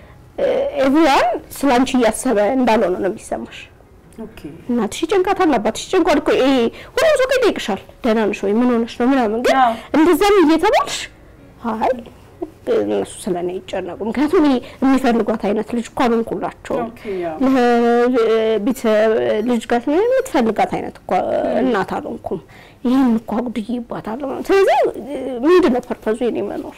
ኤቭሪዋን ስላንቺ እያሰበ እንዳልሆነ ነው የሚሰማሽ። ኦኬ እናትሽ ይጨንቃታል፣ አባትሽ ይጨንቋል እኮ ይሄ ሁሉም ሰው ይጠይቅሻል፣ ደህና ነሽ ወይ ምን ሆነሽ ነው ምናምን። ግን አዎ። እንደዛም እየተባልሽ አይ እነሱ ስለ እኔ ይጨነቁ፣ ምክንያቱም ይሄ የሚፈልጓት አይነት ልጅ እኮ አልሆንኩላቸውም። ኦኬ ያው ለቤተሰብ ልጅ ጋር ስለ የምትፈልጋት አይነት እኮ እናት አልሆንኩም፣ ይህን እኮ አጉድዬባታለሁ። ስለዚህ ምንድን ነው ፐርፐዙ የኔ መኖር?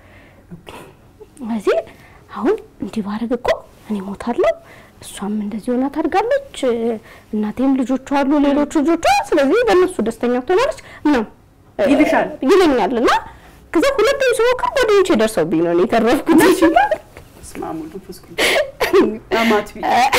ስለዚህ አሁን እንዲህ ባደርግ እኮ እኔ ሞታለሁ፣ እሷም እንደዚህ ሆና ታድጋለች፣ እናቴም ልጆቿ አሉ፣ ሌሎች ልጆቿ፣ ስለዚህ በእነሱ ደስተኛ ትሆናለች ምናምን ይልሻል። ይለኛል። እና ከዛ ሁለቱም ስሞክር ጓደኞቼ ደርሰውብኝ ነው እኔ የተረፍኩት። በስመ አብ ወወልድ ወመንፈስ ቅዱስ በጣም አጥፊ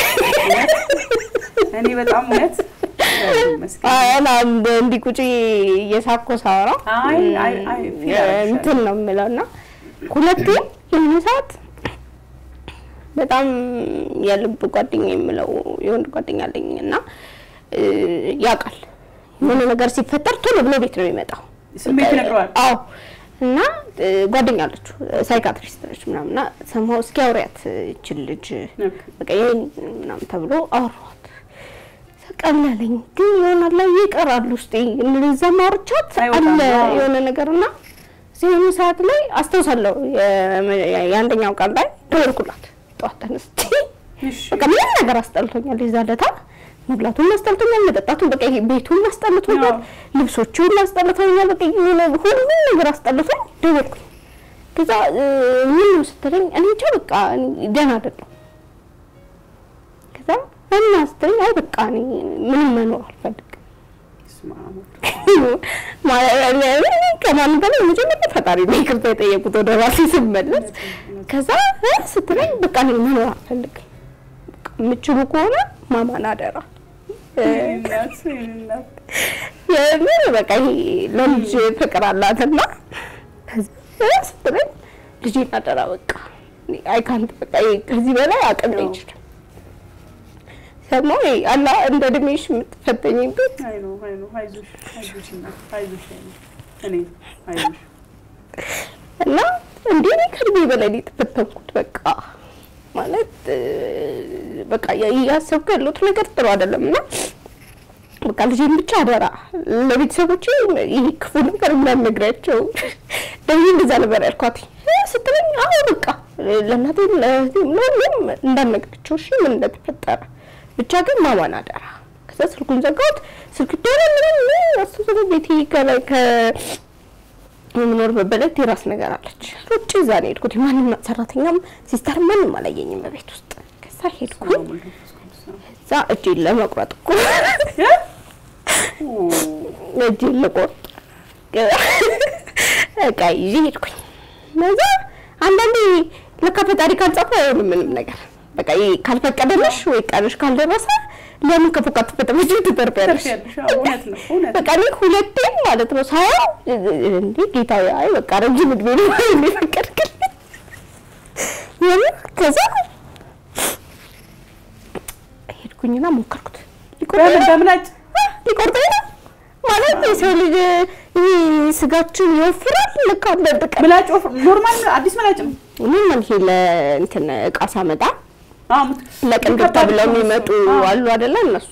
እኔ በጣም እውነት እግዚአብሔር ይመስገን። አላ እንዲህ ቁጭ እየሳኮ ሳወራ አይ አይ አይ ፊል አደርግሻለሁ። እንትን ነው የምለው እና ሁለቴ የሆነ ሰዓት በጣም የልብ ጓደኛ የምለው የወንድ ጓደኛ አለኝ እና እ፣ ያውቃል የሆነ ነገር ሲፈጠር ቶሎ ብሎ ቤት ነው የሚመጣው። ስሜት ይነግረዋል። አዎ እና እ፣ ጓደኛ አለችው ሳይካትሪስት ነች ምናምን እና ሰማሁ እስኪ አውሪያት ይችል ልጅ ኦኬ። በቃ ይሄን ምናምን ተብሎ አወራኋት። ቀለለኝ ግን ይሆናል ላይ ይቀራል ውስጤ እንደዛ ማውርቻት አይወጣም። አለ አዎ። የሆነ ነገር እና ሲሆኑ ሰዓት ላይ አስታውሳለሁ የ- የአንደኛው ቀን ላይ ደወልኩላት ጠዋት ተነስቼ እሺ በቃ ምንም ነገር አስጠልቶኛል። የዛ ለታ መብላቱን አስጠልቶኛል፣ መጠጣቱን በቃ ይሄ ቤቱን አስጠልቶኛል፣ አዎ። ልብሶቹን አስጠልቶኛል። በቃ የሆነ ሁሉም ነገር አስጠልቶኝ ደወልኩኝ። ከዛ እ፣ ምን ነው ስትለኝ እኔ እንጃ በቃ እኔ ደህና አይደለሁም። ከዛ እና ስትለኝ አይ በቃ እኔ ምንም መኖር አልፈልግም በስመ አብ ወልድ። ከማንም በላይ መጀመሪያ ፈጣሪ ነው ይቅርታ የጠየቁት ወደ ራሴ ስመለስ። ከዛ እ ስትለኝ በቃ እኔ መኖር አልፈልግም። በቃ የምችሉ ከሆነ ማማን አደራ እ የኔ እናት የኔ እናት የምን በቃ ይሄ ለልጅ ፍቅር አላትና ከዛ እ ስትለኝ ልጄን አደራ በቃ እኔ አይካንት በቃ ይሄ ከዚህ በላይ አቅም አይችልም። ሰማሁ ይሄ አላ እንደ እድሜሽ የምትፈተኝበት አይ ነው አይ ነው አይዞሽ አይዞሽ እናት አይዞሽ የኔ እኔ አይዞሽ እና እንዴ እኔ ከእድሜ በላይ ነው የተፈተንኩት። በቃ ማለት እ፣ በቃ እያሰብኩ ያለሁት ነገር ጥሩ አይደለም እና በቃ ልጄን ብቻ አደራ ለቤተሰቦቼ ይህ ክፉ ነገር እንዳልነግራቸው ደግሞ እንደዛ ነበር ያልኳት እ ስትለኝ አዎ በቃ ለእናቴ ለእህቴም ለሁሉም እንዳልነግራቸው እሺ ምን እንደተፈጠረ ብቻ ግን ማማን አደራ ከዛ ስልኩን ዘጋሁት ስልክ ደረ ምንም አስተሰበ ቤቴ ከላይ ከ የምኖርበት በላይ ቴራስ ነገር አለች። ሩጭ እዛ ነው የሄድኩት። ማንም ሰራተኛም ሲስተር ማንም አላየኝም በቤት ውስጥ። ከዛ ሄድኩኝ። እዛ እጄን ለመቁረጥ እኮ እጄን ልቆርጥ እቃ ይዤ ሄድኩኝ። እዛ አንዳንዴ ለካ ፈጣሪ ካልጻፈ አይሆንም ምንም ነገር። በቃ ይሄ ካልፈቀደልሽ ወይ ቀንሽ ካልደረሰ ለምን ከፎቅ አትፈጠመችም ትተርፊያለሽ? ተርፊያለሽ። አዎ፣ እውነት ነው እውነት ነው። በቃ እኔ ሁለቴም ማለት ነው ሳየው እንዴ ጌታዬ፣ አይ በቃ ረጅም እድሜ ነው የሚፈቀድክልኝ የምር። ከዛ ሄድኩኝና ሞከርኩት። ሊቆርጠኝ በምን ነው በምላጭ ሊቆርጠኝ ነው ማለት የሰው ልጅ ይሄ ስጋችን ይወፍራል። ልክ አንዳንድ ቀን ምላጭ ወፍ- ኖርማል አዲስ ምላጭ ነው። ምን ማለት ይሄ ለእንትን እቃ ሳመጣ አዎ፣ ምት- ለቅንድብ ከባድ ተብለው ነው የሚመጡ እሱ። አዎ። አሉ አይደለ? እነሱ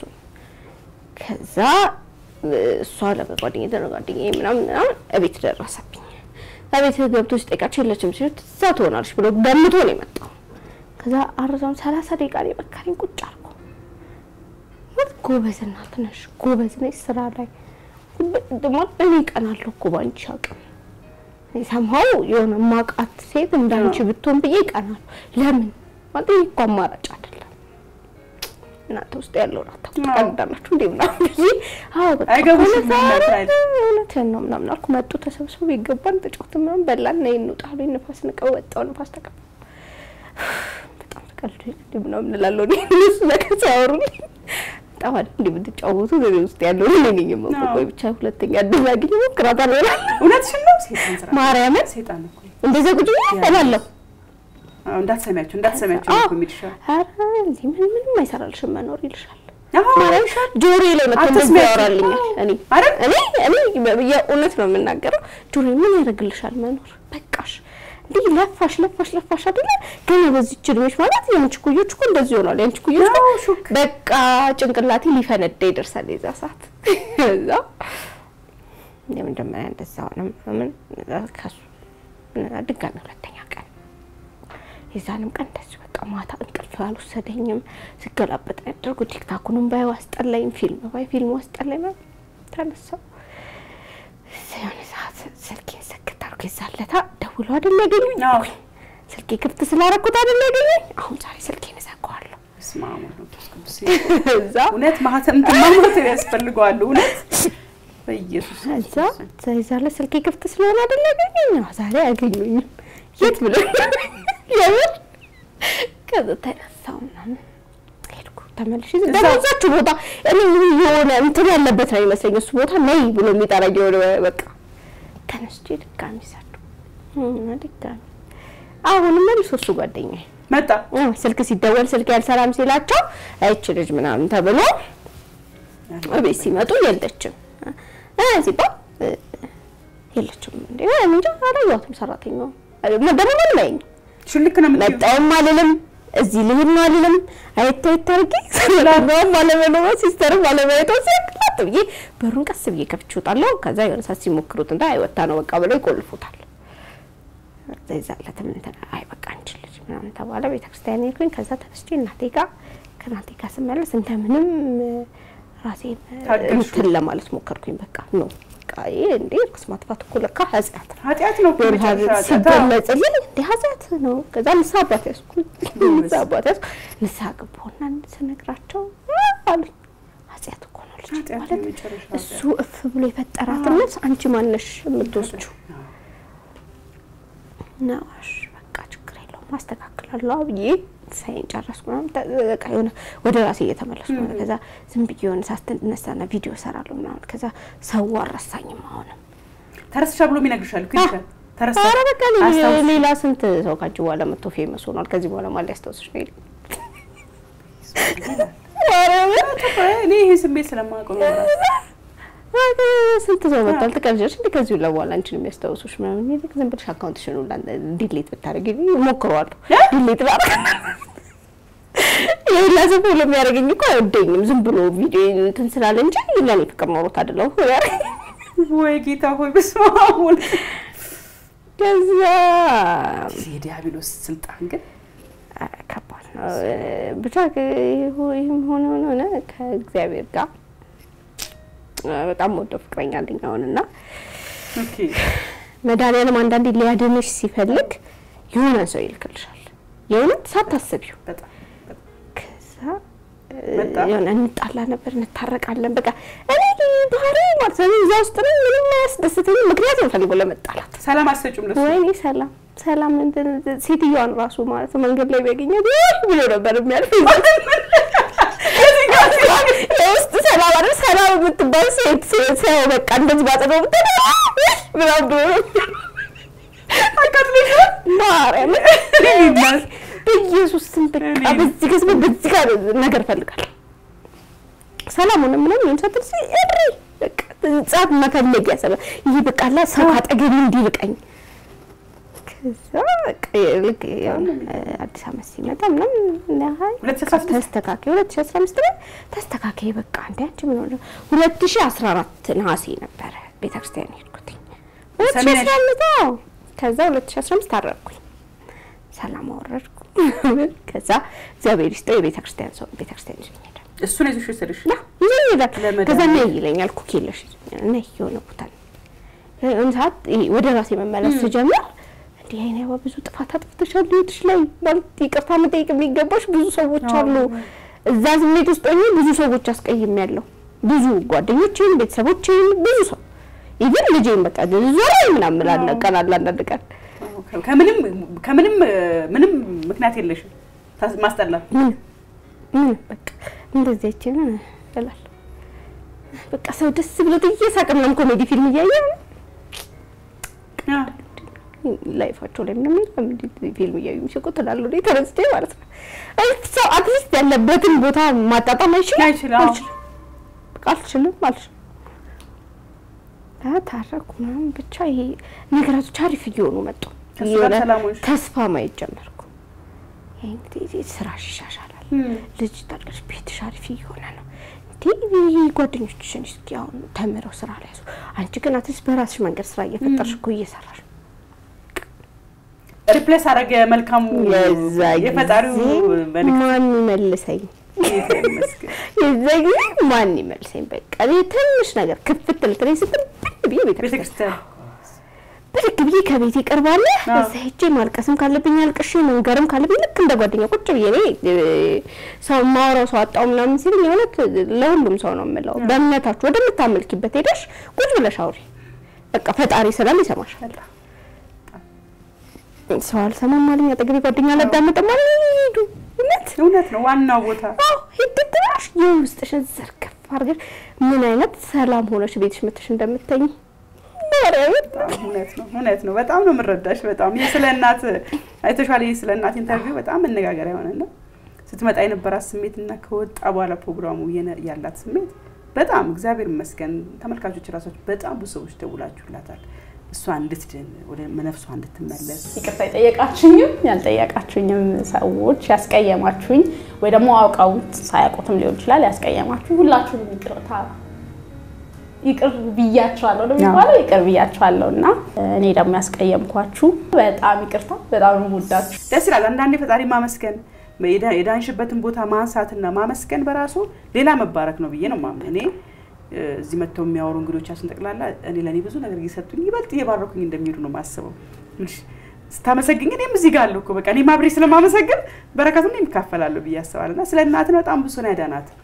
ከዛ እሷ ለጓደኛዬ ለጓደኛዬ ምናምን ምናምን እቤት ደረሰብኝ። እቤት ገብቶ ሲጠይቃቸው የለችም ሲሉት እዛ ትሆናለች ብሎ ገምቶ ነው የመጣው። ከዛ አረዛም ሰላሳ ደቂቃ ነው የመከረኝ። ቁጭ አልኩ። ማለት ጎበዝ እናት ነሽ፣ ጎበዝ ነሽ ስራ ላይ ደግሞ እኔ እቀናለሁ እኮ ባንቺ አቅም ሰማው የሆነ ማቃት ሴት እንዳንቺ ብትሆን ብዬ እቀናለሁ። ለምን ማለት ይሄ እኮ አማራጭ አይደለም። እናንተ ውስጥ ያለውን አታውቃላችሁ እንዴ ምናምን ብዬ አዎ በቃ አይገቡሽም እውነት ምናምን ኧረ አይደል? እውነትህን ነው ምናምን አልኩ። መጡ ተሰብስበው ይገባን ተጫወትን ምናምን በላን ነይ እንውጣ አሉኝ። ንፋስ ንቀው ወጣው ንፋስ ተቀበል በጣም ተቀልዶ ምናምን እላለሁ እኔ እነሱ ነገር ሲያወሩልኝ በጣም አይደል እንደ የምትጫወቱ እኔ ውስጥ ያለው እኔ ነኝ የማውቀው። አዎ። ቆይ ብቻ ሁለተኛ እድል አግኝ እሞክራታለሁ እላለሁ። እውነትሽን ነው። ሴጣን ስራ ማርያምን ሴጣን እኮ እንደዛ ቁጭ ብዬ እላለሁ። አዎ፣ እንዳትሰሚያቸው እንዳትሰሚያቸው አዎ። እኮ የሚልሻል። ኧረ እንዲህ ምን ምንም አይሰራልሽም መኖር ይልሻል። አዎ፣ ማለት ጆሮዬ ላይ መጥቶ እንደዚህ አትስሚያቸው። ያወራልኛል። እኔ አይደል? እኔ እኔ የእውነት ነው የምናገረው። ጆሮዬ ምን ያደርግልሻል መኖር በቃሽ። እንዲህ ለፋሽ ለፋሽ ለፋሽ አይደለ ገና በዚህች እድሜሽ ማለት የአንቺ ኩዮች እኮ እንደዚህ ሆኗል። የአንቺ ኩዮች እኮ አዎ፣ ሹክ በቃ ጭንቅላቴ ሊፈነዳ ይደርሳል የዛ ሰዓት እዛ የመጀመሪያ እንደዛ ሆነ ምናምን ከሱ ድጋሚ ሁለተኛ ቀን የዛንም ቀን እንደዚህ በቃ ማታ እንቅልፍ አልወሰደኝም። ስገላበጥ ያደርጉ ቲክታኩንም ባይ አስጠላኝ፣ ፊልም ባይ ፊልሙ አስጠላኝ። ምናምን ተነሳው የሆነ ሰዓት ስልኬን ሰክት አድርጎ የዛለታ ደውሎ አይደል ያገኙኝ አዎ። አልኩኝ። ስልኬ ክፍት ስላደረኩት አይደል ያገኙኝ። አሁን ዛሬ ስልኬን እዘጋዋለሁ። በስመ አብ ወወልድ ወመንፈስ ቅዱስ። እዛ እውነት ማህተም ማህተም ያስፈልገዋል። እውነት በኢየሱስ እዛ ይዛለ ስልኬ ክፍት ስለሆነ አይደል ያገኙኝ። አዎ ዛሬ አያገኙኝም። የት ብሎ የምር ከዛ ተነሳው ምናምን ሄድኩ ተመልሼ ደግሞ እዛችሁ ቦታ እኔ የሆነ እንትን ያለበት ነው ይመስለኝ እሱ ቦታ ነይ ብሎ የሚጠራኝ የሆነ በቃ ተነስቼ ድጋሚ ሰዱ እና ድጋሚ አሁንም መልሶ እሱ ጓደኛዬ መጣ። አዎ፣ ስልክ ሲደወል ስልክ ያልሰራም ሲላቸው አይች ልጅ ምናምን ተብሎ እቤት ሲመጡ የለችም እ ሲባል እ፣ የለችም እንዴ እኔ እንጃ አላየኋትም ሰራተኛው ደግሞ ምንም አይኝ ሽልክ ነው የምትይው። መጣውም አልልም እዚህ ልሄድ ነው አልልም አየት አየት አድርጌ ሰራተኛውም አለመኖሯ ሲስተርም አለማየቷ ሲያቅላት ብዬ በሩን ቀስ ብዬ ከፍቼ እወጣለሁ ከዛ የሆነ ሰዓት ሲሞክሩት እንዳ አይወጣ ነው በቃ ብለው ይቆልፉታል እዛ ይዛለትም እንትን አይ በቃ አንቺ ልጅ ምናምን ተባለ። ቤተክርስቲያን ሄድኩኝ። ከዛ ተነስቼ እናቴ ጋር ከእናቴ ጋር ስመለስ እንደምንም ራሴን ታገልሽው? እንትን ለማለት ሞከርኩኝ። በቃ ነው በቃ ይሄ እንዴ ርኩስ ማጥፋት እኮ ለካ ኃጢአት ነው ኃጢአት ነው እኮ የመጨረሻ ኃጢአት። አዎ። ሲገለጽልኝ እንደ ኃጢአት ነው። ከዛ ንስሐ አባት ያዝኩኝ። ንስሐ አባት ያዝኩ። ንስሐ ገባሁና ስነግራቸው አሉኝ ኃጢአት እኮ ነው ልጅ ናት ኃጢአት ማለት የመጨረሻ እሱ እፍ ብሎ የፈጠራትን ነፍስ አንቺ ማነሽ የምትወስጁ አዎ። ነው እሺ በቃ ችግር የለውም ማስተካከላለሁ ብዬ ሳይን ጨረስኩ ምናምን ተ- በቃ የሆነ ወደ ራሴ እየተመለስኩ ነው። ከዛ ዝም ብዬ የሆነ ሳትነሳና ቪዲዮ እሰራለሁ ምናምን ከዛ ሰው አልረሳኝም አሁንም ተረስሻ ብሎ ይነግርሻል እኮ ይልሻል። ተረሳ ኧረ በቃ ሌ- አስታውስ- ሌላ ስንት ሰው ካንቺ በኋላ መጥቶ ፌመስ ሆኗል። ከዚህ በኋላ ማን ሊያስታውስሽ ነው? ይላል። ኧረ እኔ ይሄ ስሜት ስለማውቀው ነው ራሱ። በቃ ስንት ሰው መጥቷል። ትቀልጃለሽ እንዴ? ከዚህ ሁላ በኋላ አንቺን የሚያስታውሱሽ ምናምን ይልቅ ዝም ብለሽ አካውንትሽን ሁላ ዲሌት ብታደርጊ እሞክረዋለሁ። ዲሌት ባደርግ የሁላ ሰው ብሎ የሚያደርገኝ እኮ አይወደኝም። ዝም ብሎ ቪዲዮ እንትን ስላለ እንጂ ለእኔ ፍቅር ኖሮት አይደለም። ወይ ጌታ ሆይ በስመ አብ ወልድ። ከዛ የዲያብሎስ ስልጣን ግን ኧረ ከባድ ነው። ብቻ ይህም ሆነ ሆነ ሆነ ከእግዚአብሔር ጋር በጣም ወደው ፍቅረኛ አለኝ አሁን እና ኦኬ መድኃኒዓለም አንዳንዴ ሊያድንሽ ሲፈልግ የሆነ ሰው ይልክልሻል። የእውነት ሳታስቢው በጣም በጣም ከዛ መጣ? የሆነ እንጣላ ነበር፣ እንታረቃለን። በቃ እኔ ባህሪ ማለት ነው እዛ ውስጥ ነው ምንም አያስደስተኝም። ምክንያት እንፈልጎ ለመጣላት ሰላም አትሰጪም ለሱ ወይኔ ሰላም ሰላም እንትን ሴትዮዋን ራሱ ማለት ነው መንገድ ላይ ቢያገኛት ውይ ብሎ ነበር የሚያልፍ የውስጥ ሰላም አይደል ሰላም የምትባል ሴት ሴት ሰው በቃ እንደዚህ ባጠገው ብትል ምናምን ብሎ ማርያም በኢየሱስ ስም በቃ በዚህ ገዝበ በዚህ ጋር ነገር እፈልጋለሁ። ሰላሙን ምንም ይሁን ሰትል ሲ እሪ በቃ ጻፍ መፈለግ ያሰበ ይህ በቃ አላ ሰው አጠገብ እንዲርቀኝ ከዛ በቃ ልክ የሆነ አዲስ አመት ሲመጣ ምናምን ነሀይ ሁለት ሺህ አስራ ስድስት ተስተካከይ ሁለት ሺህ አስራ አምስት ላይ ተስተካከይ በቃ እንደ አንቺ ምን ሆነ ሁለት ሺህ አስራ አራት ነሐሴ ነበረ ቤተክርስቲያን ሄድኩትኝ ሁለት ሺህ ሰሜን አስራ አምስት አዎ ከዛ ሁለት ሺህ አስራ አምስት ታረቅኩኝ ሰላም አወረድኩ ከዛ እግዚአብሔር ይስጠው የቤተክርስቲያን ሰው ቤተክርስቲያን ይዞኝ ሄደ እሱ ነው ይዞሽ የወሰደሽ ና ይዞኝ ሄዳል ለመዳን ከዛ ነይ ይለኛል ኩክ የለሽ ይዞኛል ነይ የሆነ ቦታ ነው የሆነ ሰዓት ይሄ ወደ ራሴ መመለስ ስጀምር እንዲህ አይኔ ብዙ ጥፋት አጥፍተሻል ህይወትሽ ላይ ማለት ይቅርታ መጠየቅ የሚገባሽ ብዙ ሰዎች አሉ እዛ ስሜት ውስጥ ሆኜ ብዙ ሰዎች አስቀይሜያለሁ ብዙ ጓደኞቼን ቤተሰቦቼን ብዙ ሰው ኢቨን ልጄን በቃ ዞር ምናምን እላለሁ ቀን አለ አንዳንድ ቀን ከምንም ከምንም ምንም ምክንያት የለሽም ታስ- ማስጠላት ምን ምን በቃ እንደዚህ አይችን እላለሁ በቃ ሰው ደስ ብሎት እየሳቀ ምናምን ኮሜዲ ፊልም እያየ አ፣ ላይፋቸው ላይ ምንም የለም እንዲህ ፊልም እያዩ የሚስቁ ትላለሁ እኔ ተነስቼ ማለት ነው። አይ ሰው አትሊስት ያለበትን ቦታ ማጣጣም አይችልም አይችልም፣ አዎ። አልችልም በቃ አልችልም አልችልም። አ ታረኩ ምናምን ብቻ ይሄ ነገራቶች አሪፍ እየሆኑ መጡ። ከእሱ ጋር የሆነ ሰላም ሆንሽ? ተስፋ ማየት ጀመርኩ። ይሄ እንግዲህ ስራሽ ይሻሻላል፣ ልጅ ታለሽ፣ ቤትሽ አሪፍ እየሆነ ነው። እንዴ ይሄ ጓደኞችሽን እስኪ አሁን ተምረው ስራ ላይ ያዙ። አንቺ ግን አትሊስት በራስሽ መንገድ ስራ እየፈጠርሽ እኮ እየሰራሽ ነው። ሪፕሌስ አደረገ መልካሙ የዛ የፈጣሪው ጊዜ መልክ ማን ይመልሰኝ? ይመስገን። የዛ ጊዜ ማን ይመልሰኝ? በቃ እኔ ትንሽ ነገር ክፍት ልትለኝ ስትል ብን ብዬ ቤተክርስቲያን ቤተክርስቲያን ብድግ ብዬ ከቤት ይቀርባለ አዎ። እዛ ሄጄ ማልቀስም ካለብኝ አልቅሼ መንገርም ካለብኝ ልክ እንደ ጓደኛ ቁጭ ብዬ እኔ እ፣ ሰው ማውራው ሰው አጣው ምናምን ሲል የእውነት ለሁሉም ሰው ነው የምለው። በእምነታችሁ ወደምታመልኪበት ሄደሽ ቁጭ ብለሽ አውሪ። በቃ ፈጣሪ ስላል ይሰማሻል። ሰው አልሰማም አለኝ አጠገቤ ጓደኛ አላዳመጠም አለኝ ሂዱ እውነት እውነት ነው ዋናው ቦታ አዎ ሂድት ብለሽ የውስጥሽን ዘርግፍ አድርገሽ ምን አይነት ሰላም ሆነሽ ቤትሽ መተሽ እንደምተኝ ማርያምን በጣም እውነት ነው እውነት ነው። በጣም ነው የምረዳሽ። በጣም ይህ ስለ እናት አይተሻል። ይህ ስለ እናት ኢንተርቪው በጣም መነጋገሪያ የሆነና ስትመጣ የነበራት ስሜት እና ከወጣ በኋላ ፕሮግራሙ የነ- ያላት ስሜት በጣም እግዚአብሔር ይመስገን። ተመልካቾች ራሳችሁ በጣም ብዙ ሰዎች ደውላችሁላታል እሷ እንድትድን ወደ ነፍሷ እንድትመለስ ይቅርታ የጠየቃችሁኝም ያልጠየቃችሁኝም ሰዎች ያስቀየማችሁኝ ወይ ደግሞ አውቀውት ሳያውቁትም ሊሆን ይችላል ያስቀየማችሁ ሁላችሁንም ይቅርታ ይቅር ብያችኋለሁ ነው የሚባለው። ይቅር ብያችኋለሁ እና እኔ ደግሞ ያስቀየምኳችሁ በጣም ይቅርታ፣ በጣም ነው የምወዳችሁ። ደስ ይላል። አንዳንዴ ፈጣሪ ማመስገን የዳ- የዳንሽበትን ቦታ ማንሳትና ማመስገን በራሱ ሌላ መባረክ ነው ብዬ ነው የማምነው። እኔ እ፣ እዚህ መጥተው የሚያወሩ እንግዶቻችን ጠቅላላ እኔ ለእኔ ብዙ ነገር እየሰጡኝ ይበልጥ እየባረኩኝ እንደሚሄዱ ነው የማስበው። ትንሽ ስታመሰግኝ እኔም እዚህ ጋር አለሁ እኮ በቃ እኔም አብሬ ስለማመሰግን በረከቱን እኔም እካፈላለሁ ብዬ አስባለሁ። እና ስለ እናትን በጣም ብዙ ነው ያዳናት።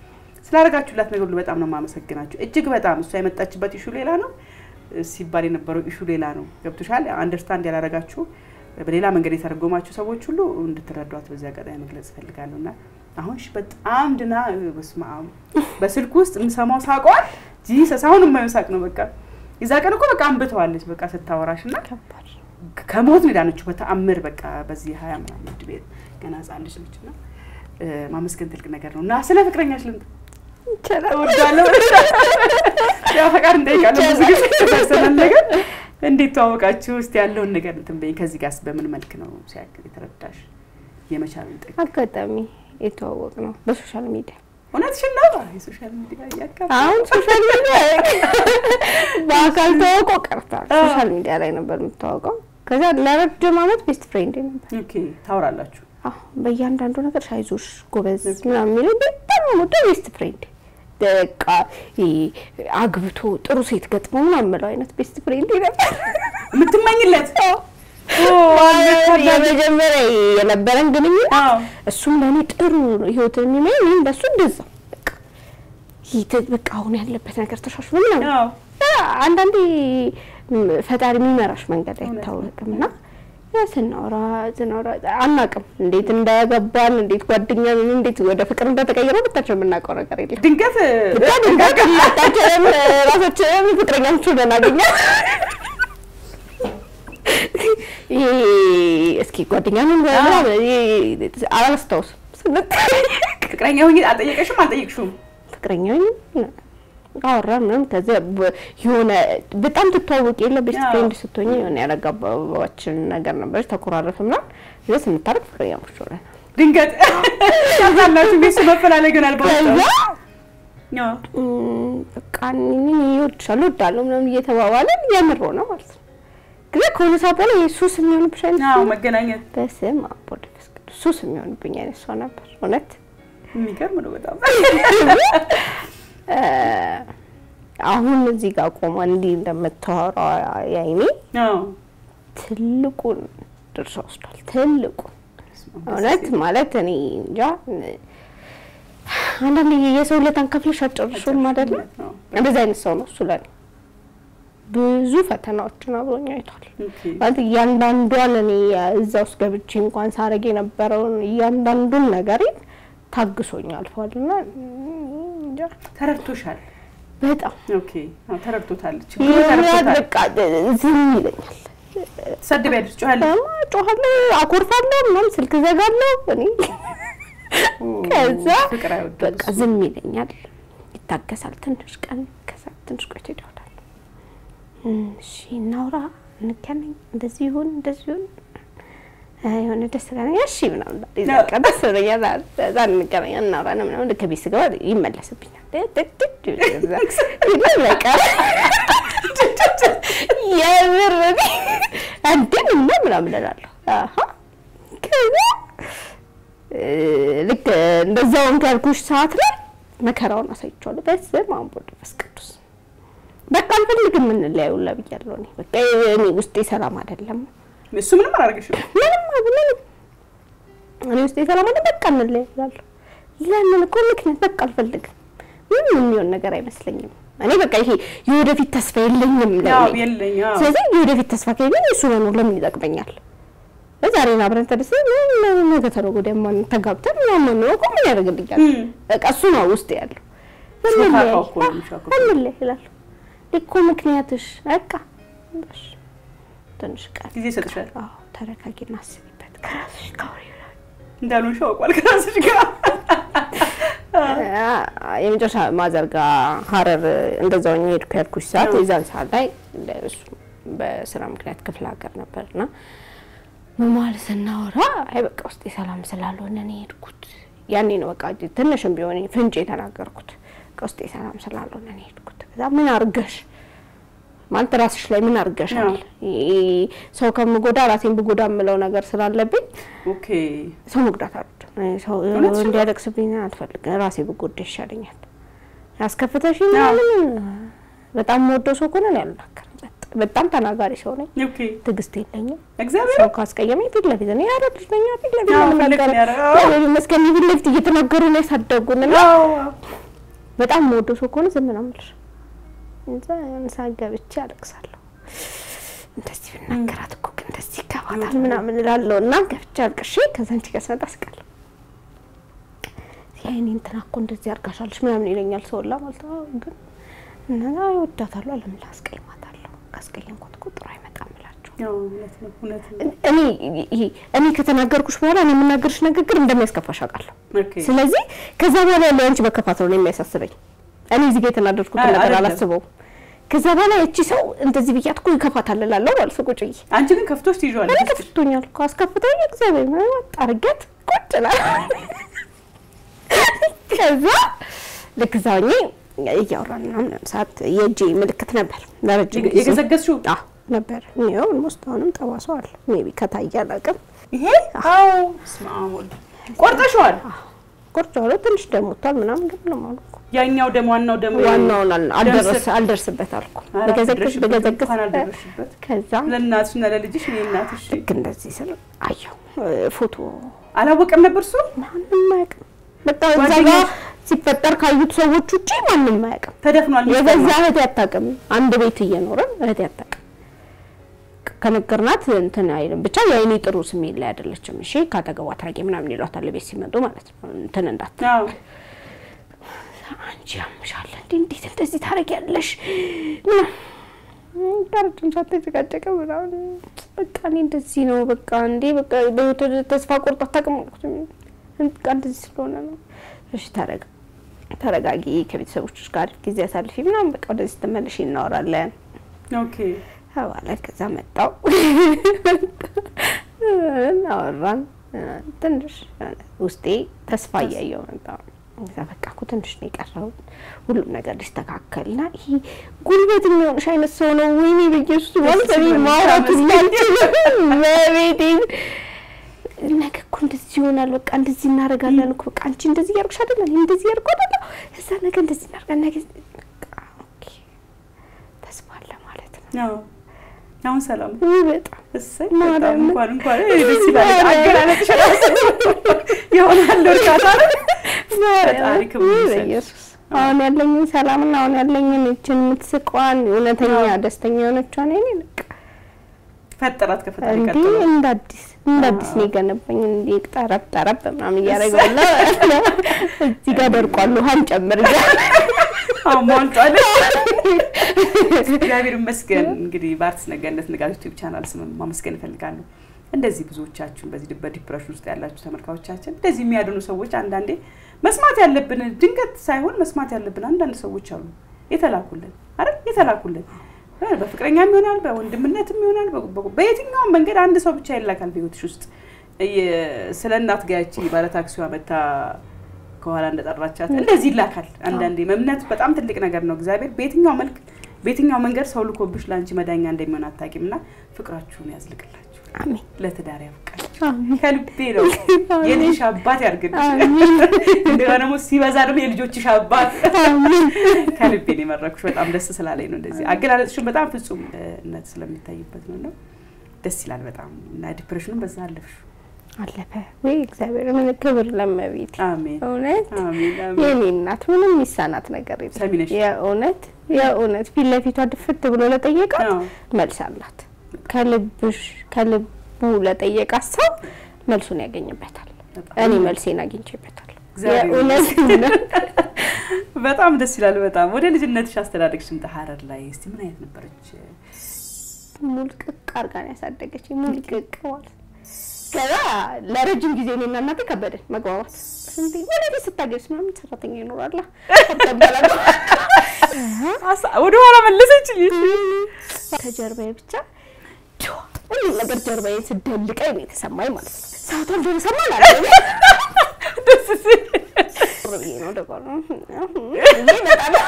ስላደረጋችሁላት ነገር ሁሉ በጣም ነው የማመሰግናችሁ። እጅግ በጣም እሷ የመጣችበት ኢሹ ሌላ ነው እ፣ ሲባል የነበረው ኢሹ ሌላ ነው። ገብቶሻል? አንደርስታንድ ያላረጋችሁ በሌላ መንገድ የተረጎማችሁ ሰዎች ሁሉ እንድትረዷት በዚህ አጋጣሚ መግለጽ እፈልጋለሁ እና አሁን እሺ በጣም ድና እ፣ በስመ አብ በስልክ ውስጥ የምሰማው ሳቋል ጂሰስ አሁን የማየው ሳቅ ነው። በቃ የዛ ቀን እኮ በቃ አንብተዋለች በቃ ስታወራሽ እና ከሞት ነው የዳነችው በተአምር በቃ በዚህ ሀያ ምናምን ዕድሜ ገና ህጻን ልጅ ነች እና እ፣ ማመስገን ትልቅ ነገር ነው እና ስለ ፍቅረኛሽ ልምጣ እወዳለሁ ያው ፈቃድ እንጠይቃለን ብዙ ጊዜ የተወሰነን ነገር እንዴት ተዋወቃችሁ እስቲ ያለውን ነገር እንትን በይኝ ከዚህ ጋርስ በምን መልክ ነው ሲያክል የተረዳሽ የመቻልን ጥግ አጋጣሚ የተዋወቅ ነው በሶሻል ሚዲያ እውነትሽን ነው የሶሻል ሚዲያ እያካፍ አሁን ሶሻል ሚዲያ በአካል ተዋውቆ ቀርቷል። ሶሻል ሚዲያ ላይ ነበር የምታወቀው። ከዛ ለረጅም ዓመት ቤስት ፍሬንድ ነበር። ኦኬ ታወራላችሁ አዎ በእያንዳንዱ ነገር አይዞሽ ጎበዝ ምናምን የሚለው በጣም ወደ ቤስት ፍሬንድ በቃ ይሄ አግብቶ ጥሩ ሴት ገጥሞ ምናምን የምለው አይነት ቤስት ፍሬንድ ነበር። የምትመኝለት የመጀመሪያ የነበረን ግንኙነት አዎ እሱም ለእኔ ጥሩ ህይወትን የሚመኝ እኔም ለእሱ እንደዛ በቃ ይህ ተ- በቃ አሁን ያለበት ነገር ተሻሽሎ ምናምን አዎ አንዳንዴ ም፣ ፈጣሪ የሚመራሽ መንገድ አይታወቅም እና ያ ስናወራ ስናወራ አናውቅም እንዴት እንዳያገባን እንዴት ጓደኛ ምን እንዴት ወደ ፍቅር እንደተቀየረ ብታችን የምናውቀው ነገር የለም። ድንገት ብቻ ድንገት ሁለታችንም ራሳችንን ፍቅረኛሞች ሆነን አገኘን። ይሄ እስኪ ጓደኛ ምን ምናምን ይሄ አላስታውስም ስንጠያየቅ ፍቅረኛ ሁኝ አልጠየቀሽም አልጠየቅሽውም ፍቅረኛ አወራን ምናምን ከዚያ በ- የሆነ በጣም ትተዋወቅ የለ ቤስት አዎ። ፍሬንድ ስትሆኝ የሆነ ያለጋባችን ነገር ነበረች ተኮራረፍ ምናምን ዚ ስንታረቅ ፍቅረኛሞች ሆነን ድንገት ያዛላችሁ ቤሱ መፈላለግን ከዛ አልባወጣ እም፣ በቃ እኔ እወድሻለሁ እወዳለሁ ምናምን እየተባባለን የምር ሆነ ማለት ነው። ግን ከሆነ ሰዓት በኋላ የሱስ የሚሆንብሽ አይነት አዎ ሰው ነው። መገናኘት በስመ አብ ወወልድ ወመንፈስ ቅዱስ ሱስ የሚሆንብኝ አይነት ሰው ነበር እውነት። የሚገርም ነው በጣም እ፣ አሁን እዚህ ጋር ቆማ እንዲህ እንደምታወራው ያይኔ አዎ ትልቁን ድርሻ ወስዷል። ትልቁን እውነት ማለት እኔ እንጃ አንዳንድ የሰው ለታን ከፍለሽ አጨርሹም አይደለም። አዎ። እንደዚህ አይነት ሰው ነው እሱ ለኔ። ብዙ ፈተናዎችን አብሮኝ አይቷል። ኦኬ። ማለት እያንዳንዷን እኔ እዛ ውስጥ ገብቼ እንኳን ሳረግ የነበረውን እያንዳንዱን ነገር ታግሶኝ አልፏል እና እንጃ ተረድቶሻል በጣም ኦኬ አዎ ተረድቶታል ችግሩ የሆነ ተረድቶታል በቃ ዝም ይለኛል። ትሰድቢያለሽ ጮኸለሽ እማ ጮኻለሁ፣ አኮርፋለሁ፣ ምናምን ስልክ ዘጋለሁ። እኔ ከዛ ፍቅር አይወድም በቃ ዝም ይለኛል፣ ይታገሳል ትንሽ ቀን፣ ከዛ ትንሽ ቆይቶ ይደውላል። እም፣ እሺ እናውራ፣ እንገናኝ፣ እንደዚህ ይሁን፣ እንደዚህ ይሁን፣ እ፣ የሆነ ደስ ይለኛል። እሺ ምናምን እላለሁ። በቃ ደስ ይለኛል። እዛ እንገናኝ፣ እናውራ ነው ምናምን። ልክ ቤት ስገባ ይመለስብኛል። ድድድ ይላል በቃ የምር እኔ አንድም እና ምናምን እላለሁ። አሀ ከዛ እ፣ ልክ እንደዛውን ካልኩሽ ሰዓት ላይ መከራውን አሳይቼዋለሁ። በስመ አብ ወወልድ ወመንፈስ ቅዱስ በቃ አልፈልግም እንለያዩ ሁላ ብያለሁ። እኔ በቃ እኔ ውስጤ ሰላም አይደለም። እሱ ምንም አላደረገሽም ምንም ምንም እኔ ውስጤ ሰላም አይደለም። በቃ እንለያዩ እላለሁ። ለምን እኮ ምክንያት በቃ አልፈልግም። ምንም የሚሆን ነገር አይመስለኝም። እኔ በቃ ይሄ የወደፊት ተስፋ የለኝም ያው ለእኔ። የለኝ አዎ ስለዚህ የወደፊት ተስፋ ከሌለኝ እሱ መኖር ለምን ይጠቅመኛል? ዛሬን አብረን ተደስተን ምን ነገ ተነገ ወዲያ ማን ተጋብተን ምናምን መኖር እኮ ምን ያደርግልኛል? እም። በቃ እሱ ነው ውስጥ ያለው። ሾካካው እኮ ነው የሚሾካው። እንለያይ እላለሁ። እኮ ምክንያትሽ በቃ እሺ፣ ትንሽ ቀን ጊዜ ይሰጥሻል አዎ፣ ተረጋጊና አስቢበት ከራስሽ ጋር አውሪ ይላል። እንዳልሆንሽ አውቋል ከራስሽ ጋር የመጨረሻ ማዘር ጋር ሀረር እንደዛው ሄድኩ ያልኩሽ ሰዓት አዎ። የዛን ሰዓት ላይ እሱ በስራ ምክንያት ክፍለ ሀገር ነበርና መማል ስናወራ አይ በቃ ውስጤ ሰላም ስላልሆነ ነው የሄድኩት። ያኔ ነው በቃ ትንሽም ቢሆን ፍንጭ የተናገርኩት በቃ ውስጤ ሰላም ስላልሆነ ነው የሄድኩት። ከዛ ምን አርገሽ ማለት ራስሽ ላይ ምን አርገሻል? ይሄ ሰው ከምጎዳ ራሴን ብጎዳ የምለው ነገር ስላለብኝ ኦኬ ሰው መጉዳት አልወድም። እኔ ሰው እውነትሽን ነው? እንዲያለቅስብኝ አልፈልግም። ራሴ ብጎዳ ይሻለኛል። ያስከፍተሽ አዎ። ምናምን በጣም የምወደው ሰው ከሆነ እኔ አልናገርም። በጣም- በጣም ተናጋሪ ሰው ነኝ። ኦኬ ትዕግስት የለኝም። እግዚአብሔር ሰው ካስቀየመኝ ፊት ለፊት እኔ ያረድ ልጅ ነኝ። ፊት ለፊት አዎ፣ ነው ፊት ለፊት የምናገረው። ነው ያረ- አዎ። እግዚአብሔር ይመስገን ፊት ለፊት እየተናገሩ ነው ያሳደጉን እና አዎ በጣም የምወደው ሰው ከሆነ ዝም ነው የምልሽ። እንዛ የሆነ ሰዓት ገብቼ አለቅሳለሁ። እንደዚህ ብናገራት እኮ ግን እንደዚህ ይገባታል ምናምን እላለሁ እና ገብቼ አልቅሼ ከዛ አንቺ ጋር ስመጣ ስቃለሁ። ያይኔ እንትና እኮ እንደዚህ አርጋሻለች ምናምን ይለኛል ሰውላ ማለት ነው። ግን እና እወዳታለሁ ለምን ላስቀይማታለሁ? ካስቀየምኳት እኮ ጥሩ አይመጣም እላቸው ያው እውነት ነው እውነት ነው። እኔ ይሄ እኔ ከተናገርኩሽ በኋላ እኔ የምናገርሽ ንግግር እንደሚያስከፋሽ አውቃለሁ። ኦኬ ስለዚህ ከዛ በኋላ ያለው አንቺ መከፋት ነው የሚያሳስበኝ። እኔ እዚህ ጋር የተናደድኩትን አይ፣ ነገር አይደለም። አላስበውም። ከዛ በኋላ እቺ ሰው እንደዚህ ብያት እኮ ይከፋታል እላለሁ ማለት ነው። ቁጭ ብዬ አንቺ ግን ከፍቶሽ እኔ ትይዣዋለሽ። ከፍቶኛል እኮ አስከፍቶኝ እግዚአብሔር ይመስገን አርገት ቁጭ እላለሁ። ከዛ ልክ እዛ ሆኜ እያወራን ምናምን ሰዓት የእጄ ምልክት ነበር ለረጅም ጊዜ የገዘገዝሽው አዎ ነበር። ይኸው ኦልሞስት አሁንም ጠባሳው አለ። ሜቢ ከታየ አላውቅም። ይሄ? አዎ። በስመ አብ ወልድ። ቆርጠሽዋል? ቆርጬዋለሁ። ትንሽ ደሞቷል ምናምን ግን ምንም አልኩ። ያኛው ደሞ ዋናው ደሞ ዋናውን አል- አልደረስ ደምስ- አልደርስበት አልኩ። ኧረ በገዘግዝ አልደረስሽበት፣ በገዘግዝ እንኳን አልደረስሽበት። ከዛ ለእናትሽና ለልጅሽ እኔ እናትሽ ልክ እንደዚህ ስል አየሁ እ፣ ፎቶ አላወቀም ነበር እሱ ማንም አያውቅም። በቃ እዛ ጋ ጓደኛሽ? ሲፈጠር ካዩት ሰዎች ውጪ ማንም አያውቅም። ተደፍኗል። የገዛ እህቴ አታውቅም። አንድ ቤት እየኖረን እህቴ አታውቅም። ከነገርናት እንትን አይልም። ብቻ የአይኔ ጥሩ ስሜት ላይ አይደለችም። እሺ ካጠገቧ አትራቂ ምናምን ይሏታል ቤት ሲመጡ ማለት ነው። እንትን እንዳት አዎ አንቺ ያምሻል እንዴ? እንዴት እንደዚህ ታደርጊያለሽ? ታረጅም ሳትጨቃጨቀ ምናምን በቃ እኔ እንደዚህ ነው በቃ እንዴ በቃ በህይወት ተስፋ ቆርጦ አታውቅም አልኩት። በቃ እንደዚህ ስለሆነ ነው። እሺ ተረጋ ተረጋጊ፣ ከቤተሰቦችሽ ጋር ጊዜ አሳልፊ ምናምን በቃ ወደዚህ ስትመለሽ እናወራለን ኦኬ ተባለ። ከዛ መጣው እናወራን። ትንሽ ውስጤ ተስፋ እያየው መጣ። እዛ በቃ እኮ ትንሽ ነው የቀረው ሁሉም ነገር ሊስተካከልና ይሄ ጉልበት የሚሆንሽ አይነት ሰው ነው። ወይኔ በኢየሱስ ማለት እኔ ማውራቱ አልችልም። መቤቴ ነገ እኮ እንደዚህ ይሆናል፣ በቃ እንደዚህ እናደርጋለን እኮ በቃ አንቺ እንደዚህ እያደረግሽ አይደለ እኔ እንደዚህ እያደረኩ አይደለ እዛ ነገ እንደዚህ እናደርጋለን ነገ በቃ ኦኬ ተስፋ አለ ማለት ነው። አዎ አሁን ሰላም ውይ በጣም እሰይ ማርያም። በጣም እንኳን እንኳን እኔ ደስ ይላል። አገላለጥሽ ራሱ ይሆናል እርካታ ነው። ፈጣሪ ክብሩን ውይ ይውሰድ። በኢየሱስ አሁን ያለኝን ሰላምና አሁን ያለኝን ይችን የምትስቋን እውነተኛ ደስተኛ የሆነቿን እኔ በቃ ፈጠራት ከፈጣሪ እንዲህ ቀጥሎ እንደ አዲስ እንደ አዲስ ነው የገነባኝ። እንዲህ ጠረብ ጠረብ ምናምን እያደረገለ እዚህ ጋር ደርቋል። ውሃን ጨምር እያለ አሁን ሞልቷል። እግዚአብሔር ይመስገን። እንግዲህ በአርቲስት ነጋነት ንጋት ዩቲዩብ ቻናል ስም ማመስገን እፈልጋለሁ። እንደዚህ ብዙዎቻችሁን በዚህ በዲፕሬሽን ውስጥ ያላችሁ ተመልካቾቻችን እንደዚህ የሚያድኑ ሰዎች አንዳንዴ መስማት ያለብን ድንገት ሳይሆን መስማት ያለብን አንዳንድ ሰዎች አሉ የተላኩልን አይደል የተላኩልን በፍቅረኛም ይሆናል በወንድምነትም ይሆናል በ- በ- በየትኛውም መንገድ አንድ ሰው ብቻ ይላካል በህይወትሽ ውስጥ እየ- ስለ እናት ጋያቺ ባለታክሲዋ መታ ከኋላ እንደጠራቻት እንደዚህ ይላካል። አንዳንዴ እምነት በጣም ትልቅ ነገር ነው። እግዚአብሔር በየትኛው መልክ በየትኛው መንገድ ሰው ልኮብሽ ለአንቺ መዳኛ እንደሚሆን አታውቂም እና ፍቅራችሁን ያዝልቅላችሁ፣ አሜን ለትዳር ያብቃችሁ። አሜን ከልቤ ነው የልጅሽ አባት ያርግልሽ። አሜን እንደገና ደግሞ ሲበዛ ደግሞ የልጆችሽ አባት አሜን ከልቤ ነው የመረኩሽ። በጣም ደስ ስላለኝ ነው እንደዚህ አገላለጽሽን በጣም ፍጹምነት ስለሚታይበት ነው እና ደስ ይላል በጣም እና ዲፕሬሽኑን በዛ አለፍሽ። አለፈ ወይ እግዚአብሔር ምን ክብር ለመቤት አሜን እውነት አሜን አሜን። የኔ እናት ምንም የሚሳናት ነገር ሰሚ ነሽ? የለም። የእውነት የእውነት ፊት ለፊቷ ድፍት ብሎ ለጠየቃት አዎ። መልስ አላት። ከልብሽ ከልቡ ለጠየቃት ሰው መልሱን ያገኝበታል። በጣም እኔ መልሴን አግኝቼበታል። እግዚአብሔር የእውነት ነው። በጣም ደስ ይላል። በጣም ወደ ልጅነትሽ አስተዳደግሽ ስምጣ ሀረር ላይ እስቲ ምን አይነት ነበረች? ሙልቅቅ አርጋ ነው ያሳደገች። ሙልቅቅ ማለት ከዛ ለረጅም ጊዜ እኔና እናቴ ከበደን መግባባት። እንዴ ወደዚህ ስታገብስ ምናምን ሰራተኛ ይኖራላ ወደ ኋላ መለሰች። ከጀርባዬ ብቻ ችዋ ሁሉም ነገር ጀርባዬ ስደልቀኝ ነው የተሰማኝ ማለት ነው። ሰዓቱ አልደረሰም አላለም። ደስ ሲል ቁር ብዬ ነው ደግሞ ብዬ እመጣለሁ።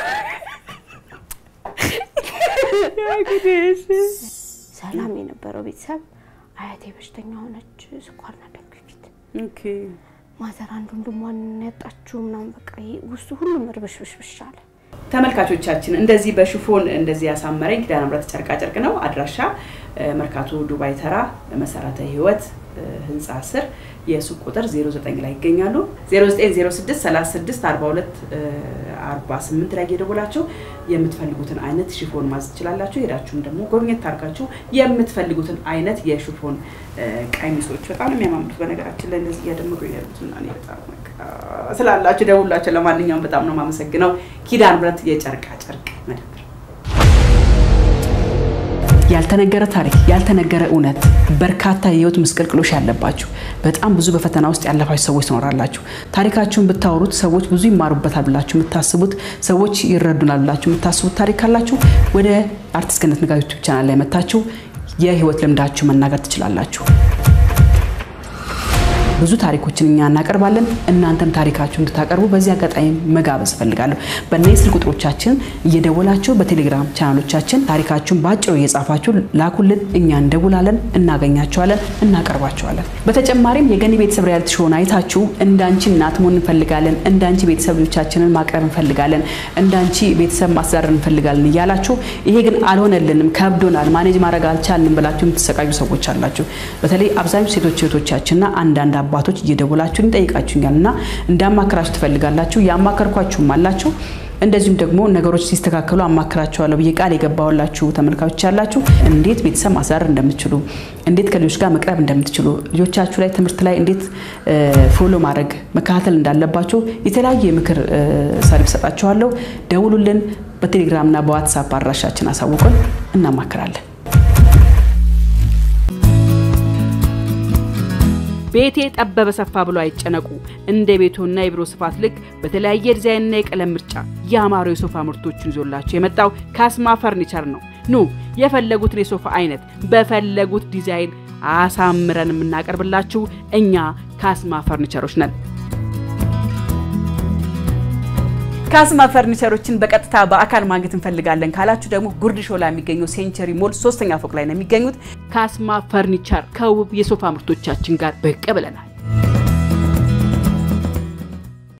እንግዲህ ሰላም የነበረው ቤተሰብ አያቴ በሽተኛ ሆነች፣ ስኳርና ደም ግፊት ኦኬ ማዘር አንድ ወንድሟን ያጣችው ምናምን በቃ ይሄ ውስጡ ሁሉም እርብሽብሽብሽ አለ። ተመልካቾቻችን እንደዚህ በሽፎን እንደዚህ ያሳመረኝ ኪዳነ ምሕረት ጨርቃ ጨርቅ ነው። አድራሻ እ፣ መርካቶ ዱባይ ተራ መሰረተ ህይወት እ፣ ህንፃ ስር የሱቅ ቁጥር 09 ላይ ይገኛሉ። 0906 36 42 48 ላይ እየደወላችሁ የምትፈልጉትን አይነት ሽፎን ማዘዝ ትችላላችሁ። ሄዳችሁም ደግሞ ጎብኘት አድርጋችሁ የምትፈልጉትን አይነት የሽፎን እ፣ ቀሚሶች በጣም ነው የሚያማምሩት። በነገራችን ላይ እንደዚህ እያደመቁ ያሉት እና እኔ በጣም በቃ ስላላችሁ ደውላችሁ። ለማንኛውም በጣም ነው የማመሰግነው። ኪዳነ ምሕረት የጨርቃ ጨርቅ መደብር ያልተነገረ ታሪክ፣ ያልተነገረ እውነት፣ በርካታ የህይወት ምስቅልቅሎች ያለባችሁ በጣም ብዙ በፈተና ውስጥ ያለፋችሁ ሰዎች ትኖራላችሁ። ታሪካችሁን ብታወሩት ሰዎች ብዙ ይማሩበታል ብላችሁ የምታስቡት ሰዎች ይረዱናል ብላችሁ የምታስቡት ታሪክ ካላችሁ ወደ አርቲስት ገነት ንጋቱ ዩቲዩብ ቻናል ላይ መታችሁ የህይወት ልምዳችሁ መናገር ትችላላችሁ። ብዙ ታሪኮችን እኛ እናቀርባለን። እናንተም ታሪካችሁ እንድታቀርቡ በዚህ አጋጣሚ መጋበዝ እፈልጋለሁ። በእነዚህ ስልክ ቁጥሮቻችን እየደወላችሁ በቴሌግራም ቻናሎቻችን ታሪካችሁን በአጭሩ እየጻፋችሁ ላኩልን። እኛ እንደውላለን፣ እናገኛቸዋለን፣ እናቀርባቸዋለን። በተጨማሪም የገኒ ቤተሰብ ሪያሊቲ ሾውን አይታችሁ እንዳንቺ እናት መሆን እንፈልጋለን፣ እንዳንቺ ቤተሰብ ልጆቻችንን ማቅረብ እንፈልጋለን፣ እንዳንቺ ቤተሰብ ማስተዳደር እንፈልጋለን እያላችሁ ይሄ ግን አልሆነልንም፣ ከብዶናል፣ ማኔጅ ማድረግ አልቻልንም ብላችሁ የምትሰቃዩ ሰዎች አላችሁ። በተለይ አብዛኞቹ ሴቶች እህቶቻችንና አንዳንድ አባቶች እየደወላችሁ ይጠይቃችሁኛል እና እንዳማከራችሁ ትፈልጋላችሁ። ያማከርኳችሁም አላችሁ። እንደዚሁም ደግሞ ነገሮች ሲስተካከሉ አማክራቸዋለሁ ብዬ ቃል የገባሁላችሁ ተመልካቾች ያላችሁ እንዴት ቤተሰብ ማስተዳደር እንደምትችሉ፣ እንዴት ከልጆች ጋር መቅረብ እንደምትችሉ፣ ልጆቻችሁ ላይ ትምህርት ላይ እንዴት ፎሎ ማድረግ መከታተል እንዳለባችሁ የተለያዩ የምክር ሰርቪስ ሰጣችኋለሁ። ደውሉልን። በቴሌግራምና በዋትሳፕ አድራሻችን አሳውቁን፣ እናማክራለን። ቤቴ ጠበበ ሰፋ ብሎ አይጨነቁ። እንደ ቤቶና የቢሮ ስፋት ልክ በተለያየ ዲዛይንና የቀለም ምርጫ ያማሩ የሶፋ ምርቶችን ይዞላቸው የመጣው ካስማ ፈርኒቸር ነው። ኑ የፈለጉትን የሶፋ አይነት በፈለጉት ዲዛይን አሳምረን የምናቀርብላችሁ እኛ ካስማ ፈርኒቸሮች ነን። ካስማ ፈርኒቸሮችን በቀጥታ በአካል ማግኘት እንፈልጋለን ካላችሁ ደግሞ ጉርድ ሾላ የሚገኘው ሴንቸሪ ሞል ሶስተኛ ፎቅ ላይ ነው የሚገኙት። ካስማ ፈርኒቸር ከውብ የሶፋ ምርቶቻችን ጋር ብቅ ብለናል።